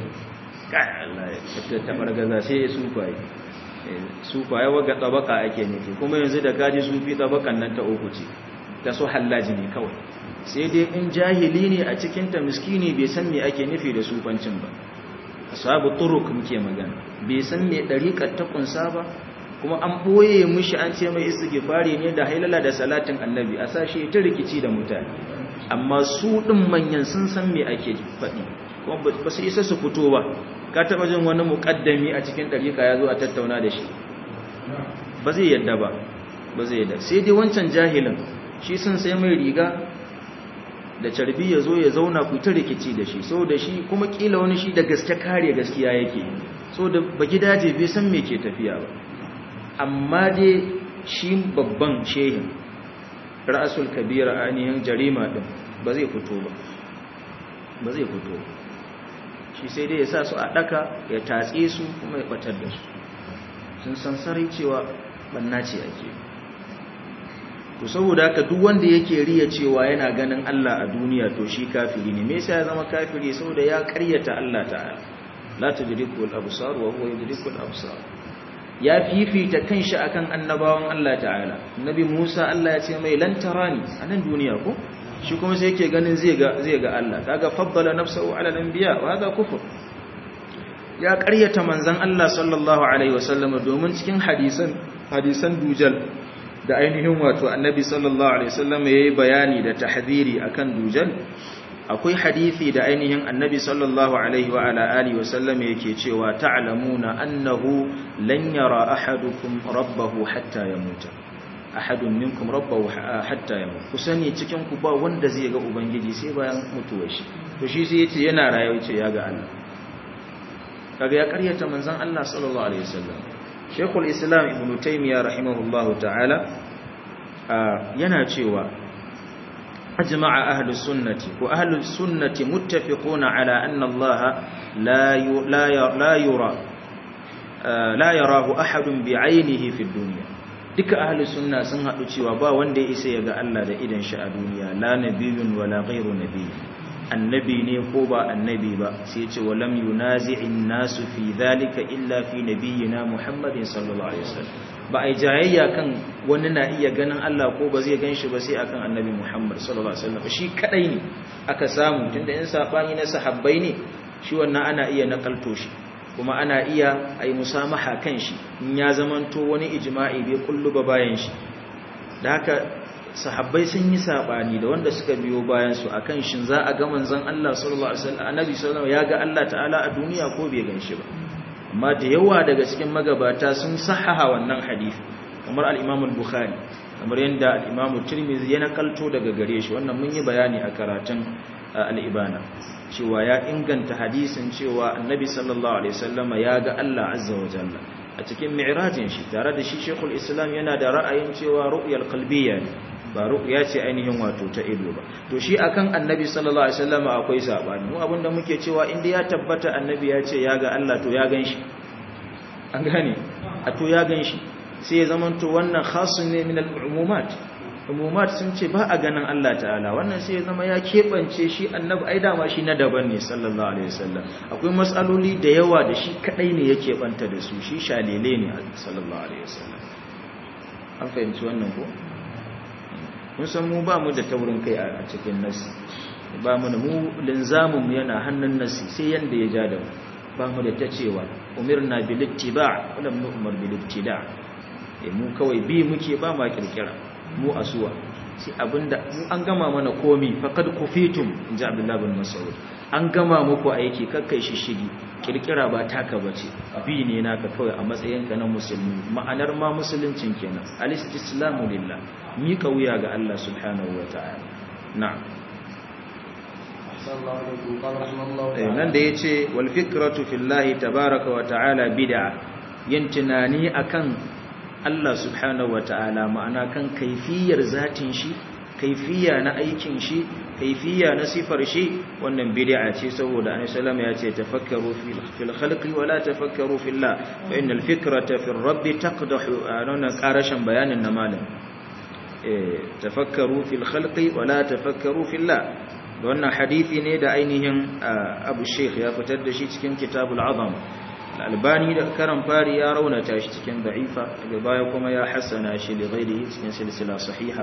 taɓar gaza sai ya sufaye sufaye waga tsabaka ake nufi kuma yanzu da gaji sufi tsabakan nan ta uku ce ta so hallaji ne kawai sai dai in jahili ne a cikinta miskini bai san me ake nufi da sufancin ba ashabu turuk muke magana bai san me dariƙar ta kunsa ba kuma an boye mishi an ce mai istighfari ne da hailala da salatin annabi a sashi ta rikici da mutane amma su din manyan sun san me ake faɗi kuma ba su isa su fito ba ka taɓa jin wani muƙaddami a cikin dariƙa ya zo a tattauna da shi ba zai yadda ba ba zai yadda sai dai wancan jahilin shi sun sai mai riga da carbi ya zo ya zauna ku ta rikici da shi so da shi kuma kila wani shi da gaske kare gaskiya yake so da ba gidaje bai san me ke tafiya ba amma dai shi babban shehin ra'asul kabira ainihin jarima din ba zai fito ba ba zai fito shi sai dai ya sa su a daka ya tatse su kuma ya batar da su sun san sarai cewa banna ce ake yi to saboda haka duk wanda yake riya cewa yana ganin Allah a duniya to shi kafiri ne me yasa ya zama kafiri saboda ya karyata Allah ta'ala la tudriku al-absar wa huwa yudriku al-absar ya fifita kanshi akan annabawan Allah ta'ala nabi Musa Allah ya ce mai lan tarani a nan duniya ko shi kuma sai yake ganin zai ga zai ga Allah kaga faddala nafsahu ala al-anbiya wa hada kufr ya karyata manzon Allah sallallahu alaihi wasallam domin cikin hadisan hadisan dujal da ainihin wato annabi sallallahu alaihi wasallam yayi bayani da tahdhiri akan dujal akwai hadisi da ainihin annabi sallallahu alaihi wa ala alihi wasallam yake cewa ta'lamuna annahu lan yara ahadukum rabbahu hatta yamuta ahadun minkum rabbahu hatta yamut ku sani cikin ku ba wanda zai ga ubangiji sai bayan mutuwar shi to shi sai yace yana rayuwa yace ya ga Allah kaga ya karyata manzon Allah sallallahu alaihi wasallam Sheikhul Islam Ibn Taymiyyah rahimahullahu ta'ala yana cewa ajma'a ahlus sunnati wa ahlus sunnati muttafiquna ala anna Allah la la yura la yarahu ahadun bi'aynihi fi dunya duka ahlus sunna sun hadu cewa ba wanda ya isa ya ga Allah da idan shi a duniya la nabiyyun wala ghayru nabiy annabi ne ko ba annabi ba sai ce walam yunazi'in nasu fi dhalika illa fi nabiyyina muhammadin sallallahu alaihi wasallam ba ai jayayya kan wani na iya ganin Allah ko ba zai ganshi ba sai akan annabi muhammad sallallahu alaihi wasallam shi kadai ne aka samu tunda in sabani na sahabbai ne shi wannan ana iya nakalto shi kuma ana iya ai musamaha kan shi in ya zamanto wani ijma'i bai kullu ba bayan shi da haka sahabbai sun yi sabani da wanda suka biyo bayan su akan shin za a ga manzon Allah sallallahu alaihi wasallam annabi sallallahu alaihi wasallam ya ga Allah ta'ala a duniya ko bai ganshi ba amma da yawa daga cikin magabata sun sahaha wannan hadisi kamar al-Imam al-Bukhari kamar yadda al-Imam Tirmidhi ya nakalto daga gare shi wannan mun yi bayani a karatun al-Ibana cewa ya inganta hadisin cewa annabi sallallahu alaihi wasallama ya ga Allah azza wa jalla a cikin mi'rajin shi tare da shi Sheikhul Islam yana da ra'ayin cewa ru'yal qalbiyya ne ba ru'ya ce ainihin wato ta ido ba to shi akan annabi sallallahu alaihi wasallam akwai sabani mu abinda muke cewa inda ya tabbata annabi ya ce ya ga Allah to ya ganshi an gane a to ya ganshi sai ya zamanto wannan khasun ne min al-umumat umumat sun ce ba a ganin Allah ta'ala wannan sai ya zama ya kebance shi annabi ai dama shi na daban ne sallallahu alaihi wasallam akwai matsaloli da yawa da shi kadai ne yake banta da su shi shalele ne sallallahu alaihi wasallam an fahimci wannan ko mun san mu ba mu da taurin kai a cikin nasi ba mu da mu linzamin mu yana hannun nasi sai yanda ya ja da mu ba mu da ta cewa umirna bil ittiba' wa lam nu'mar bil ibtida' eh mu kawai bi muke ba ma kirkira mu asuwa sai abinda mu an gama mana komi faqad kufitum inji abdullahi bin mas'ud an gama muku aiki kakkai shishigi kirkira ba taka bace bi ne naka kawai a matsayinka na musulmi ma'anar ma musuluncin kenan al-istislamu lillah mika wuya ga Allah subhanahu wataala na'am nan da yace wal fikratu fillahi tabaaraka wa ta'ala bid'a yin tunani akan Allah subhanahu wataala ma'ana kan kaifiyar zatin shi kaifiya na aikin shi kaifiya na sifar shi wannan bid'a ce saboda annabi sallallahu ya ce tafakkaru fil khalqi wala tafakkaru fillah fa innal fikrata fil rabbi taqdahu anana qarashan bayanin na malam eh tafakkaru fil khalqi wala tafakkaru fillah wannan hadisi ne da ainihin Abu Sheikh ya fitar da shi cikin Kitabul Azam Al-Albani da karan fari ya raunata shi cikin da'ifa daga baya kuma ya hassana shi da ghairihi cikin silsila sahiha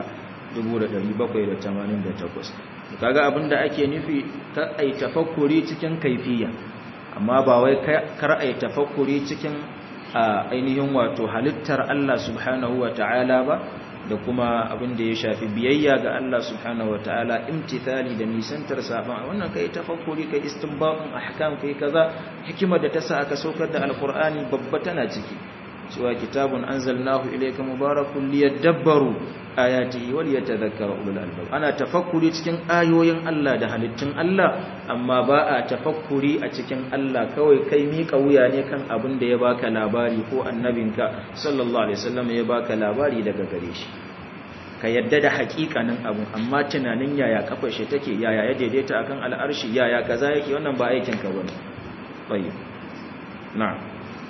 1788 kaga abinda ake nufi ta ai tafakkuri cikin kaifiya amma ba wai kar ai tafakkuri cikin ainihin wato halittar Allah subhanahu wataala ba da kuma abinda ya shafi biyayya ga Allah subhanahu wataala imtithali da nisantar saban wannan kai tafakkuri kai istinbatun ahkam kai kaza hikimar da ta sa aka saukar da alqur'ani babba tana ciki cewa kitabun anzalnahu ilayka mubarakun liyadabbaru ayatihi wal yatadhakkara ulul albab ana tafakkuri cikin ayoyin Allah da halittun Allah amma ba a tafakkuri a cikin Allah kawai kai mika wuya ne kan abin da ya baka labari ko annabinka sallallahu alaihi wasallam ya baka labari daga gare shi ka yadda da hakikanin abu amma tunanin yaya kafar shi take yaya ya daidaita akan al'arshi yaya kaza yake wannan ba aikin ka bane tayyib na'am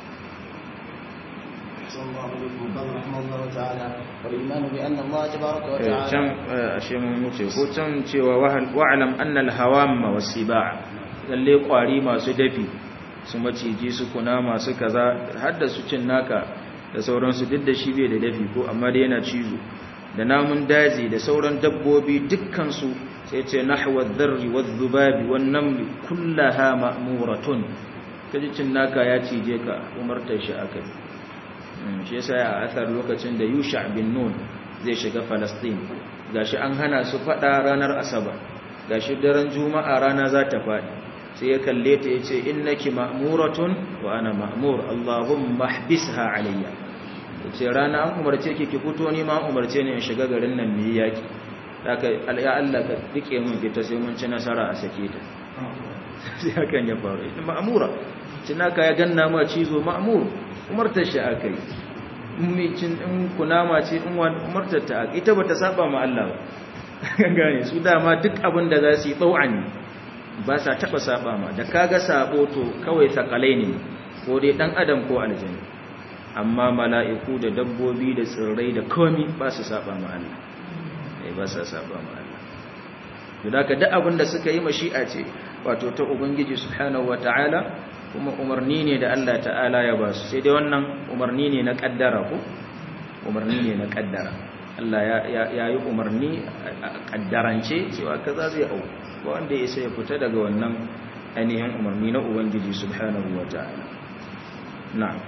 can ashe mun wuce ko can cewa wa'alam annal hawamma wasiba lalle kwari masu dafi su maciji su kuna masu kaza har da su cin naka da sauransu duk da shi bai da dafi ko amma dai yana cizo da namun daji da sauran dabbobi dukkan su sai ce nahwa dharri wadh-dhubabi wan-namli kullaha ma'muratun kaji cin naka ya cije ka umartar shi akai shi yasa a asar lokacin da Yusha bin Nun zai shiga Palestine gashi an hana su fada ranar Asabar gashi daren Juma'a rana za ta fadi sai ya kalle ta yace innaki ma'muratun wa ana ma'mur Allahumma ihbisha alayya ce rana an umarce ki ki fito ni ma an umarce ni in shiga garin nan mu yi yaki haka ya Allah ka rike mun fita sai mun ci nasara a sake ta sai hakan ya faru ita ma'amura cinaka ya ganna ma cizo ma'amur umartar shi akai mumicin in kunama ce in umartar ta ita bata saba ma Allah ba gane su dama duk abin da za su yi tsau'an ba sa taba saba ma da kaga sabo to kawai sakalai ne ko dai dan adam ko aljanna amma mala'iku da dabbobi da tsirrai da komi ba su saba ma Allah eh ba sa saba ma Allah to da ka duk abin da suka yi mashi'a ce wato ta ubangiji subhanahu wataala kuma umarni ne da Allah ta'ala ya ba su sai dai wannan umarni ne na kaddara ko umarni ne na kaddara Allah ya yi umarni a kaddarance cewa kaza zai au ba wanda ya sai ya fita daga wannan ainihin umarni na ubangiji subhanahu wataala na'am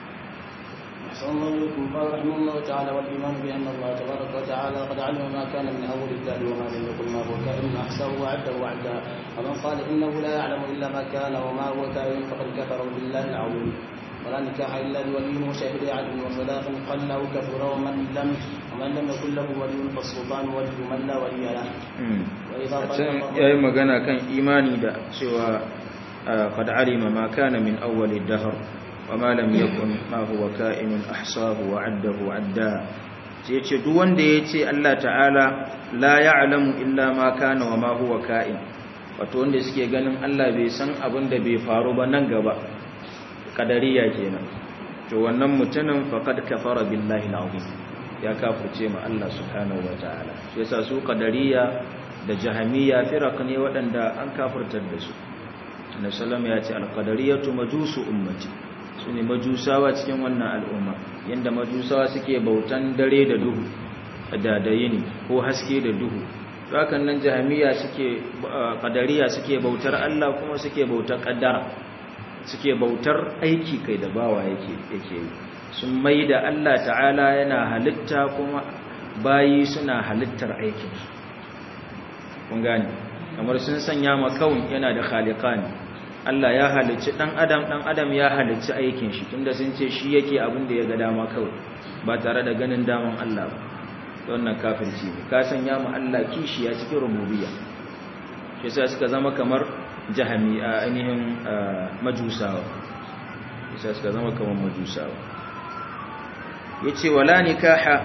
أحسن الله إليكم قال رحمه الله تعالى والإيمان بأن الله تبارك وتعالى قد علم ما كان من أول الدهر وما لم يكن ما هو كائن أحساه وعده وعدا ومن قال إنه لا يعلم إلا ما كان وما هو كائن فقد كفر بالله العظيم ولا نكاح إلا بولي وشاهد عدل وصداق قل له كفر ومن لم ومن لم يكن له ولي فالسلطان ولي من لا ولي له وإذا يا magana kan imani da cewa qad alima ma kana min awwal ad-dahr وما لم يكن ما هو كائن أحصاه وعده عدا sai ce duk wanda ya ce Allah ta'ala la ya'lamu illa ma kana wa ma huwa ka'in wato wanda suke ganin Allah bai san abin da bai faru ba nan gaba kadariya kenan to wannan mutumin faqad kafara billahi al'azim ya kafirce ma Allah subhanahu wa ta'ala shi yasa su kadariya da jahamiya firaq ne waɗanda an kafirtar da su annabi sallallahu ya ce al-qadariyatu majusu ummati su ne majusawa cikin wannan al'umma yadda majusawa suke bautan dare da duhu da da yini ko haske da duhu hakan nan jahamiya suke kadariya suke bautar Allah kuma suke bautar kaddara suke bautar aiki kai da bawa yake yake yi sun mai da Allah ta'ala yana halitta kuma bayi suna halittar aikinsu kun gane kamar sun sanya makawun yana da khaliqani Allah ya halicci dan adam dan adam ya halicci aikin shi tunda sun ce shi yake abin da ya ga dama kawai ba tare da ganin daman Allah ba wannan kafirci ne ka sanya mu Allah kishi ya cikin rububiyya shi yasa suka zama kamar jahami a ainihin majusawa yasa suka zama kamar majusawa yace wala nikaha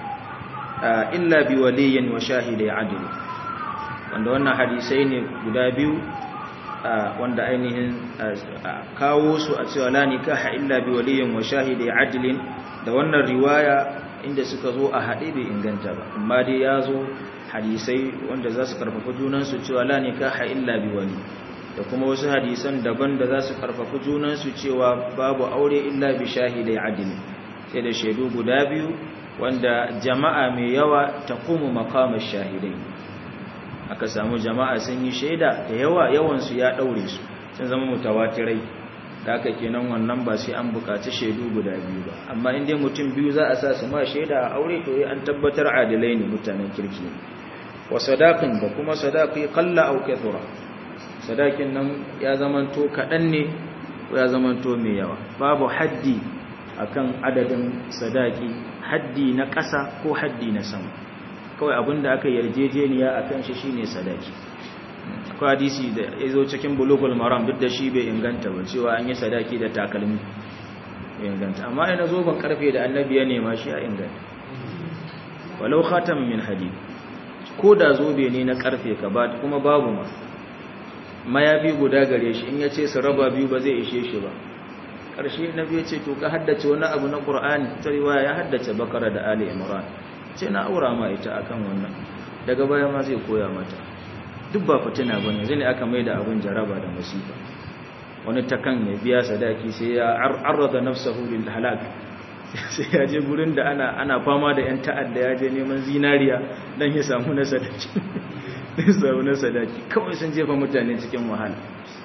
illa bi waliyyin wa shahidai adl wanda wannan hadisai ne guda biyu wanda ainihin kawo su a cewa la nikaha illa bi waliyin wa shahidi adlin da wannan riwaya inda suka zo a haɗe bai inganta ba amma dai ya zo hadisai wanda za su karfafa junansu cewa la nikaha illa bi wali da kuma wasu hadisan daban da za su karfafa junansu cewa babu aure illa bi shahidai adlin sai da shaidu guda biyu wanda jama'a mai yawa taqumu maqamash shahidai aka samu jama'a sun yi shaida da yawa yawansu ya ɗaure su sun zama mutawatirai da aka kenan wannan ba sai an buƙaci shaidu guda biyu ba amma inda mutum biyu za a sa su ma shaida a aure to an tabbatar adalai ne mutanen kirki ne wa sadakin da kuma sadaki kalla au kathura sadakin nan ya zamanto kaɗan ne ko ya zamanto mai yawa babu haddi akan adadin sadaki haddi na ƙasa ko haddi na sama kawai abinda aka yarjejeniya a kan shi shine sadaki akwai hadisi da ya zo cikin bulugul maram duk da shi bai inganta ba cewa an yi sadaki da takalmi bai inganta amma ina zo ban karfe da annabi ya nema shi a inganta walau khatam min hadid ko da zobe ne na karfe ka ba kuma babu ma mayafi guda gare shi in ya ce su raba biyu ba zai ishe shi ba ƙarshe nabi ya ce to ka haddace wani abu na ƙur'ani ta riwaya ya haddace bakara da ali imran ce na aura ma ita akan wannan daga baya ma zai koya mata duk ba fitina bane zai ne aka mai da abin jaraba da musiba wani takan ya biya sadaki sai ya arrada nafsahu lil halak sai ya je gurin da ana ana fama da yan ta'adda ya je neman zinariya dan ya samu na sadaki dan samu na sadaki kawai sun jefa mutane cikin wahala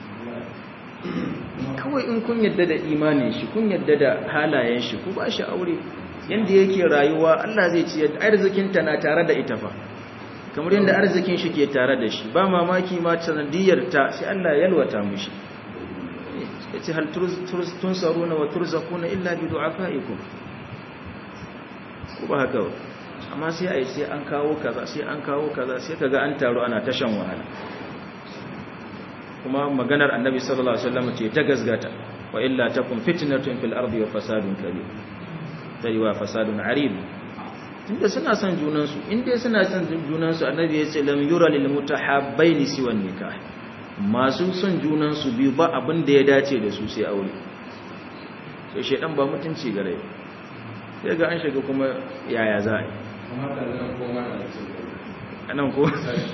kawai in kun yadda da imanin shi kun yadda da halayen shi ku ba shi aure yanda yake rayuwa Allah zai ci yadda arzikinta na tare da ita fa kamar yadda arzikin shi ke tare da shi ba mamaki ma sanadiyar ta sai Allah ya yalwata mishi yace hal tunsaruna wa turzaquna illa bi du'afaikum ko ba haka ba amma sai a yi sai an kawo kaza sai an kawo kaza sai kaga an taru ana tashan wahala kuma maganar annabi sallallahu alaihi wasallam ce ta gazgata wa illa takum fitnatun fil ardi wa fasadun kabir sai wa fasadun arib tunda suna son junan su inda suna son junan su annabi ya ce lam yura lil mutahabbaini siwan nikah masu son junan su biyu ba abin da ya dace da su sai aure sai shedan ba mutunci gare sai ga an shiga kuma yaya za a yi anan ko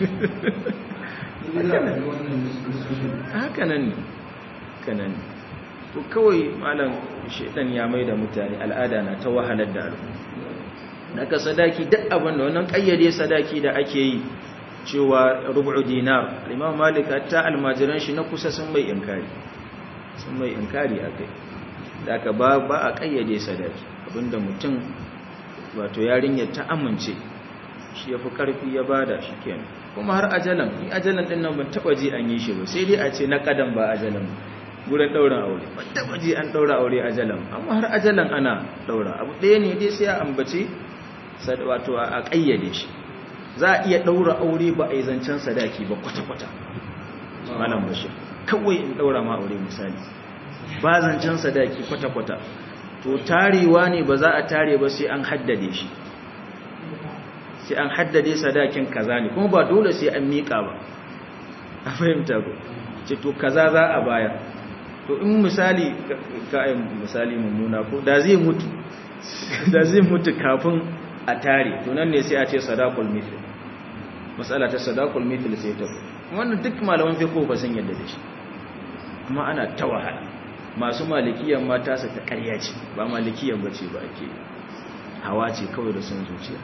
haka nan ne kanan to kawai malam shedan ya mai da mutane al'ada na ta wahalar da al'umma naka sadaki duk abin da wannan kayyade sadaki da ake yi cewa rubu'u dinar imam malik hatta almajiran shi na kusa sun mai inkari sun mai inkari akai da aka ba ba a kayyade sadaki abinda mutum wato yarinyar ta amince shi yafi karfi ya bada shi kenan kuma har ajalan ni ajalan din nan ban taba ji an yi shi ba sai dai a ce na kadan ba ajalan gurin daura aure ban taba ji an daura aure ajalan amma har ajalan ana daura abu ɗaya ne dai sai a ambace wato a kayyade shi za a iya daura aure ba a yi zancen sadaki ba kwata-kwata malam bashir kawai in daura ma aure misali ba zancen sadaki kwata-kwata to tarewa ne ba za a tare ba sai an haddade shi sai an haddade sadakin kaza ne kuma ba dole sai an miƙa ba a fahimta ko ce to kaza za a bayar to in misali ka'ayin misali mummuna ko da zai mutu da zai mutu kafin a tare to nan ne sai a ce sadaqul mithl matsala ta sadaqul mithl sai ta wannan duk malaman fiqh ba sun yadda da shi kuma ana ta wahala masu malikiyan mata su ta ƙarya ce ba malikiyan bace ba ake hawa ce kawai da sun zuciya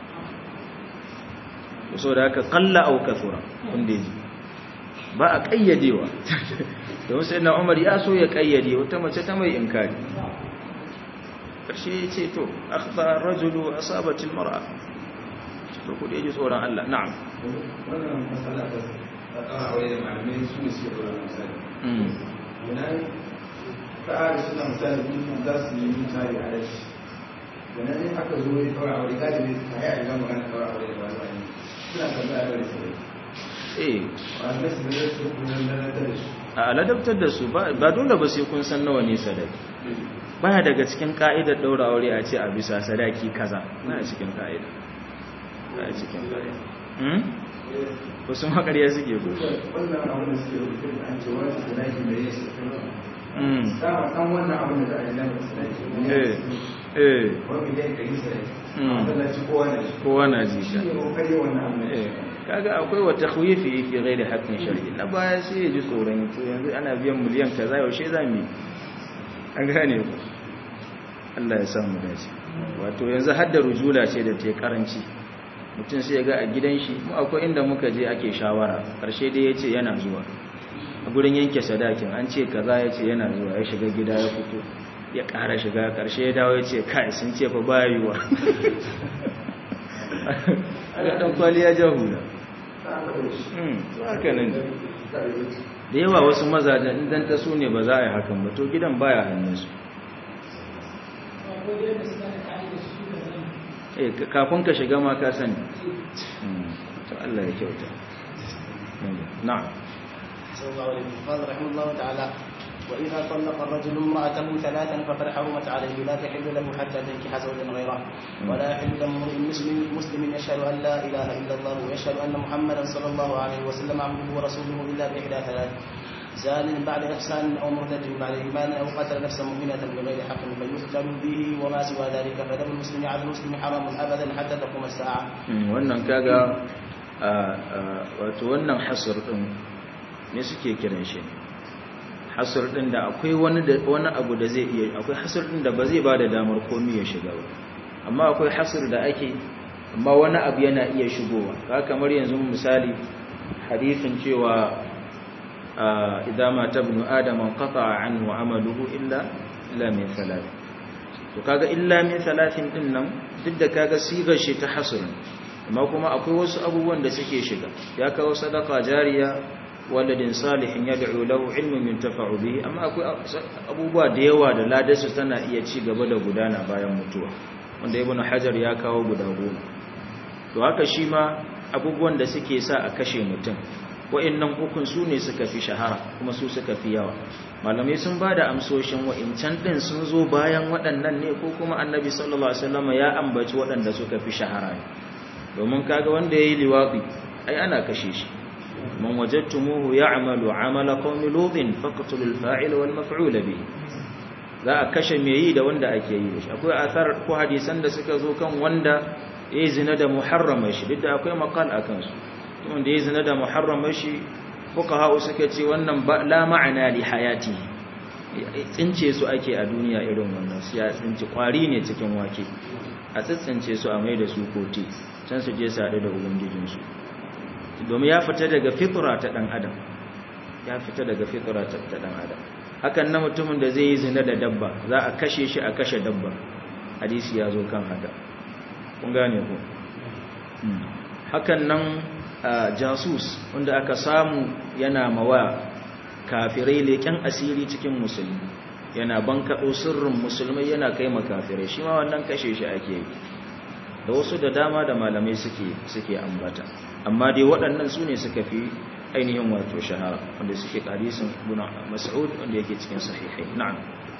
so da haka qalla aw kathura wanda yaji ba a kayyadewa don sai na Umar ya so ya kayyade wata mace ta mai inkari karshe ya ce to akhta rajulu asabat almar'a to ku dai ji tsoron Allah na'am wannan masala ta tsara aure da malamai su ne suke dora misali wannan ta suna misali mun za su yi misali a rashi wannan ne aka zo ya tsara aure galibi ta yi a gama magana tsara aure da wani wani suna tambaya da sai eh malamai su ne su kuma lalata da shi a ladabtar da su ba dole ba sai kun san nawa ne sadaki baya daga cikin ka'idar daura aure a ce a bisa sadaki kaza baya cikin ka'ida baya cikin ka'ida hmm wasu makariya suke ko wannan abin da suke rubuta da an ce wani sadaki da ya shi hmm dama san wannan abin da za a yi lamar sadaki eh eh wani da ya kai sadaki Mm. a masallaci kowa da shi kowa na ji shi ka ne kokari wannan abin da eh ya kaga akwai wata khuyfi fi ghairi haqqin shar'i na baya sai ya ji tsoron to yanzu ana biyan miliyan kaza yaushe zamu yi an gane ku Allah ya samu dace wato yanzu hadda rujula ce da ta karanci mutum sai ya ga a gidan shi mu akwai inda muka je ake shawara karshe dai yace yana zuwa a gurin yanke sadakin an ce kaza yace yana zuwa ya shiga gida ya fito ya ƙara shiga karshe ya dawo yace kai sun ce fa bayuwa aga dan kwali ya jahula hmm to haka nan da yawa wasu mazajen idan ta su ne ba za a yi hakan ba to gidan baya hannunsu eh ka- kafin ka shiga ma ka sani Hmm, to Allah ya kyauta na'am صلى الله عليه وسلم قال رحمه الله تعالى وإذا طلق الرجل امرأته ثلاثا فقد حرمت عليه لا تحل له حتى تنكح زوجا غيره ولا يحل له امرئ مسلم مسلم يشهد أن لا إله إلا الله ويشهد أن محمدا صلى الله عليه وسلم عبده ورسوله إلا بإحدى ثلاث زان بعد إحسان أو مرتد بعد إيمان أو قتل نفسا مؤمنة بغير حق فيقتل به وما سوى ذلك فدم المسلم على المسلم حرام أبدا حتى تقوم الساعة. Hmm, wannan kaga a- a- wato wannan hasar din ne suke kiran shi hasar din da akwai wani da wani abu da zai iya akwai hasar din da ba zai bada damar komai ya shiga ba amma akwai hasar da ake amma wani abu yana iya shigowa ka kamar yanzu misali hadisin cewa a, idza ma tabnu adama qata'a anhu amaluhu illa illa min thalath to kaga illa min thalathin din nan duk da kaga sigar shi ta hasr amma kuma akwai wasu abubuwan da suke shiga ya kawo sadaka jariya waladin salihin yad'u lahu ilmun yuntafa'u bihi amma akwai abubuwa da yawa da ladarsu tana iya ci gaba da gudana bayan mutuwa wanda ibn hajar ya kawo guda goma to haka shi ma abubuwan da suke sa a kashe mutum wa'annan ukun su ne suka fi shahara kuma su suka fi yawa malamai sun ba da amsoshin wa'incan ɗin sun zo bayan waɗannan ne ko kuma annabi sallallahu alaihi wasallam ya ambaci waɗanda suka fi shahara ne domin kaga wanda ya yi liwaɗi ai ana kashe shi man wajadtumuhu ya'malu 'amala qaumi lutin faqtulul fa'il wal maf'ul bihi za a kashe me yi da wanda ake yi da shi akwai athar ko hadisan da suka zo kan wanda ya zina da muharrama shi duk da akwai maqal akan su wanda ya zina da muharrama shi fuqaha suka ce wannan la ma'ana li hayati tsince su ake a duniya irin wannan su ya tsinci kwari ne cikin wake a tsitsince su a mai da su koti can su je su haɗu da ubangijinsu domin ya fita daga fitra ta ɗan adam ya fita daga fitra ta ɗan adam hakan na mutumin da zai yi zina da dabba za a kashe shi a kashe dabba hadisi ya zo kan haka kun gane ku hakan nan jasus wanda aka samu yana mawa kafirai leƙen asiri cikin musulmi yana bankaɗo sirrin musulmai yana kai makafirai shi ma wannan kashe shi ake yi da wasu da dama da malamai suke suke ambata amma dai waɗannan su ne suka fi ainihin wato shahara wanda suke hadisin ibn mas'ud wanda yake cikin sahihai na'am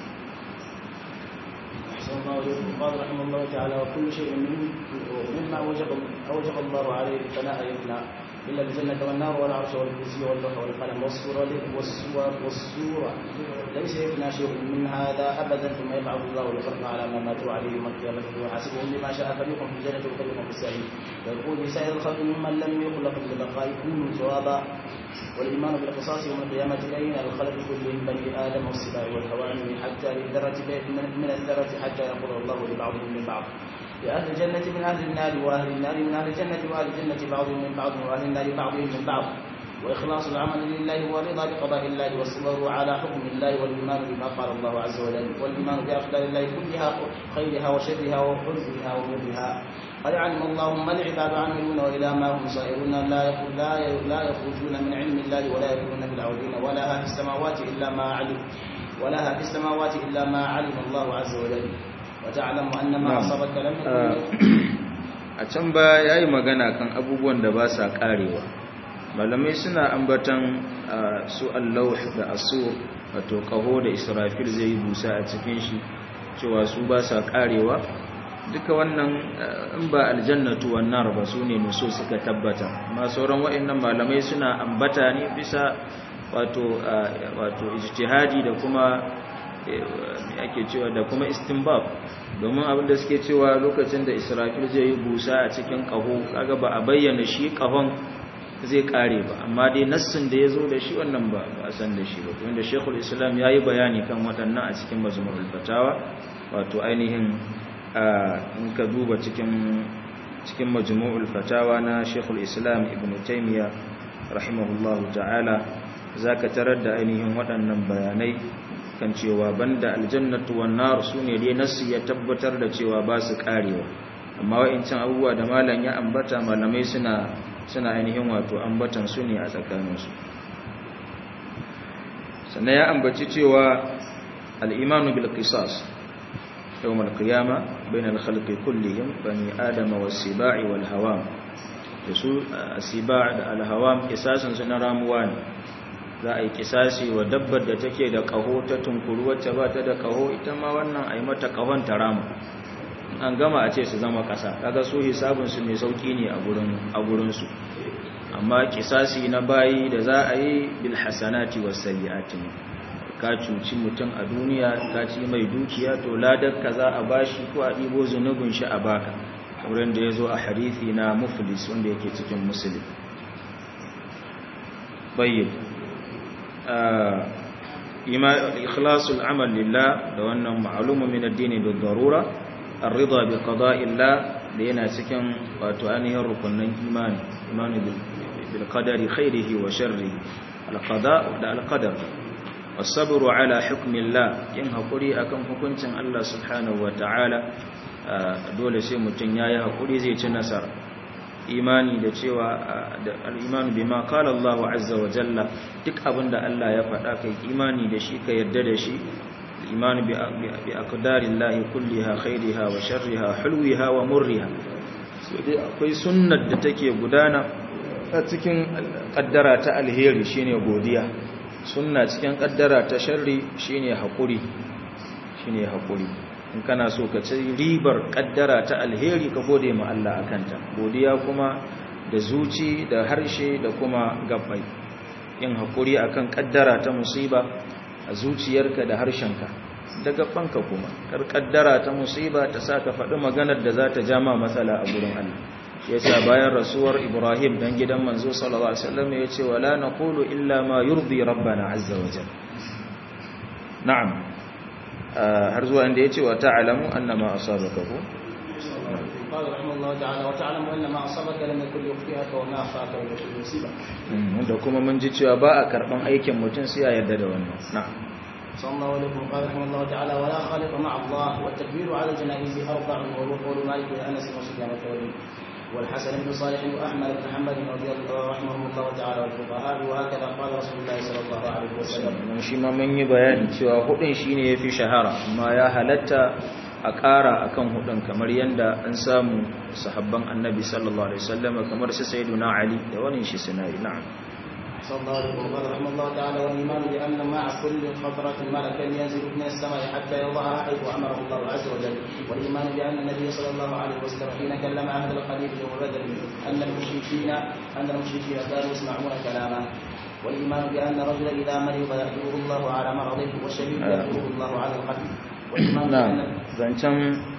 قال رحمه الله تعالى وكل شيء مما اوجب اوجب الله عليه فلا يفنى الا الجنه والنار والعرش والكرسي واللوح والقلم والصوره والصور والصوره ليس يفنى شيء من هذا ابدا ثم يبعث الله الخلق على ما ماتوا عليه يوم القيامه ويحاسبهم بما شاء فريق في الجنه وفريق في السعير ويقول لسائر الخلق ممن لم يخلق للبقاء كونوا جوابا والايمان بالقصاص يوم القيامه بين الخلق كلهم بني ادم والسباع والهوام حتى للذره من الذره حتى يقول الله لبعضهم من بعض لأهل الجنة من أهل النار وأهل النار من أهل الجنة وأهل الجنة بعضهم من بعض وأهل النار بعضهم من بعض وإخلاص العمل لله والرضا بقضاء الله والصبر على حكم الله والإيمان بما قال الله عز وجل والإيمان بأقدار الله كلها خيرها وشرها وحزنها ومرها قد علم الله ما العباد عاملون وإلى ما هم صائرون لا لا لا يخرجون من علم الله ولا يكونون في العودين ولا في السماوات إلا ما علم ولا في السماوات إلا ما علم الله عز وجل وتعلم أن ما أصابك لم a can ba ya yi magana kan abubuwan da ba sa karewa malamai suna ambatan su allahu da asur wato kaho da israfil zai yi busa a cikin shi cewa su ba sa karewa duka wannan in ba aljannatu wannan ba su ne nuso suka tabbata amma sauran wa'annan malamai suna ambata ne bisa wato wato ijtihadi da kuma ake cewa da kuma istinbab domin abin da suke cewa lokacin da israfil zai yi busa a cikin kaho kaga ba a bayyana shi kahon zai kare ba amma dai nassin da ya zo da shi wannan ba a san da shi ba wanda shekul islam ya yi bayani kan waɗannan a cikin mazmurul fatawa wato ainihin in ka duba cikin cikin majmu'ul fatawa na shekul islam ibn taymiya rahimahullahu ta'ala zaka tarar da ainihin waɗannan bayanai kan cewa banda aljannatu wan nar sune dai nasu ya tabbatar da cewa ba su karewa amma wa'incan abubuwa da malam ya ambata malamai suna suna ainihin wato ambatan su ne a tsakaninsu sannan ya ambaci cewa al-imanu bil qisas yawm al-qiyama bain al-khalqi kullihim bani adama was-siba'i wal-hawam da su as-siba' da al-hawam kisasan su na ramuwa ne za a yi kisasi wa dabbar da take da kaho ta tunkuru wacce ba ta da kaho ita ma wannan a yi mata kahon ta rama an gama a ce su zama kasa kaga su hisabinsu mai sauki ne a gurinsu amma kisasi na bayi da za a yi bil hasanati was sayyiati ka cuci mutum a duniya ka ci mai dukiya to ladar ka za a bashi ko a ɗibo zunubin shi a baka wurin da ya zo a hadithi na muflis wanda yake cikin musulun bayyana ikhlasul amal lillah da wannan ma'lumu min ad-din bil darura ar-ridha bi qada'illah da yana cikin wato ainihin rukunin imani imani bil qadari khairihi wa sharrihi al-qada' da al-qadar was-sabru ala hukmillah yin hakuri akan hukuncin Allah subhanahu wa ta'ala dole sai mutun yayi hakuri zai ci nasara imani da cewa da al-imanu bima qala Allahu azza wa jalla duk abinda Allah ya faɗa kai imani da shi ka yarda da shi الإيمان بأقدار الله كلها خيرها وشرها حلوها ومرها akwai sunnar da take gudana a cikin kaddara ta alheri shine godiya sunna cikin kaddara ta sharri shine hakuri shine hakuri in kana so ka ci ribar kaddara ta alheri ka gode ma Allah akanta godiya kuma da zuci da harshe da kuma gabbai yin hakuri akan kaddara ta musiba a zuciyarka da harshenka da gabbanka kuma kar kaddara ta musiba ta saka faɗi maganar da za ta jama matsala a gurin Allah yasa bayan rasuwar Ibrahim dan gidan manzo sallallahu alaihi wasallam yace wala naqulu illa ma yurdi rabbana azza wa jalla na'am har zuwa inda yace wa ta'lamu annama asabaka ko قال رحمه الله تعالى وتعلم ان ما اصابك لم يكن ليخطئك وما اخطاك لم يكن ليصيبك da kuma mun ji cewa ba a karban aikin mutum sai ya yarda da wannan na'am صلى الله عليه وسلم قال رحمه الله تعالى ولا خالق مع الله والتكبير على الجنائز اربع وهو قول مالك وانس وسفيان الثوري والحسن بن صالح واحمد بن حنبل رضي الله رحمهم الله تعالى والفقهاء وهكذا قال رسول الله صلى الله عليه وسلم mun shi ma mun yi bayani cewa hudun shine yafi shahara amma ya halatta a ƙara akan hudun kamar yanda an samu sahabban annabi sallallahu alaihi wasallam kamar su sayyiduna ali da wani shi suna yi na'am صلى الله عليه وسلم قال رحمه الله تعالى والايمان بان مع كل خطره ملكا ينزل من السماء حتى يضعها حيث امره الله عز وجل والايمان بان النبي صلى الله عليه وسلم حين كلم اهل الخليل يوم بدر ان المشركين ان المشركين كانوا يسمعون كلامه والايمان بان الرجل اذا مرض يأجره الله على مرضه والشهيد يأجره الله على القتل والايمان na'am بان zancen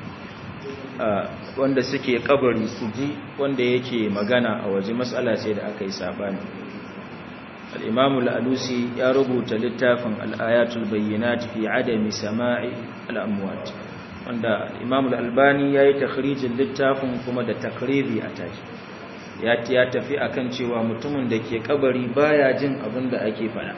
wanda suke kabari su ji wanda yake magana a waje matsala ce da aka yi sabani al-imam al-alusi ya rubuta littafin al-ayatul bayyinat fi adami sama'i al-amwat wanda al-imam al-albani yayi takhrijin littafin kuma da takribi a tashi ya ya tafi akan cewa mutumin da ke kabari baya jin abin da ake faɗa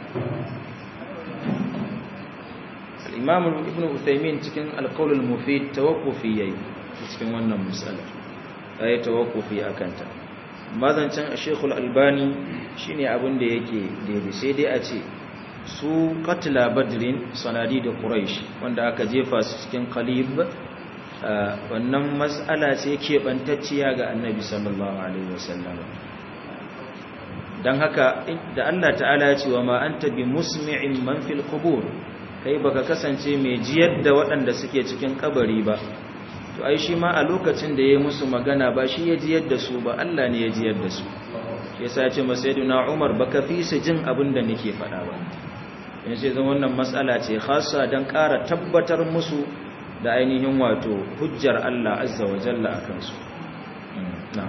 al-imam ibn uthaymin cikin al-qawl al-mufid tawaqqufi yayi cikin wannan misalar yayi tawaqqufi akan ta mazancan Sheikh al-Albani shine abin da yake daidai sai dai a ce su qatla badrin sanadi da quraish wanda aka jefa su cikin qalib wannan mas'ala ce keɓantacciya ga annabi sallallahu alaihi wasallam dan haka da Allah ta'ala ya ce wa ma anta bi musmi'in man fil qubur kai baka kasance mai jiyar da waɗanda suke cikin kabari ba to ai shi ma a lokacin da ya musu magana ba shi ya jiyar da su ba Allah ne ya jiyar da su shi yasa ya ce masaiduna Umar baka fi su jin abin da nake faɗa ba in sai zan wannan matsala ce khassa dan ƙara tabbatar musu da ainihin wato hujjar Allah azza wa jalla akan su na'am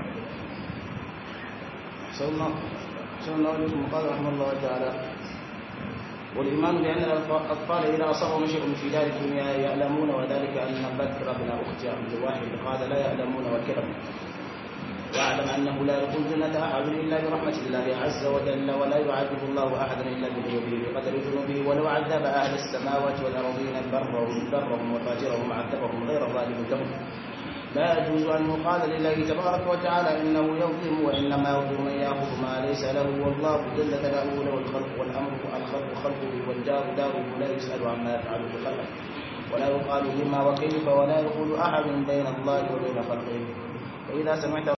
صلى الله صلى الله عليه وسلم قال رحمه الله تعالى والإيمان بأن الأطفال إذا أصابهم شيء في دار الدنيا يعلمون وذلك أن بكر بن أخت عبد الواحد قال لا يعلمون وكرم واعلم أنه لا يدخل الجنة أحد إلا برحمة الله عز وجل ولا يعذب الله أحدا إلا بذنوبه بقدر ذنوبه ولو عذب أهل السماوات والأرضين برهم برهم وفاجرهم عذبهم غير ظالم لهم لا يجوز أن يقال لله تبارك وتعالى إنه يظلم وإنما يظلم من يأخذ ما ليس له والله جل ثناؤه له الخلق والأمر الخلق خلقه والدار داره لا يسأل عما يفعل بخلقه ولا يقال لما وكيف ولا يقول أحد بين الله وبين خلقه وإذا سمعت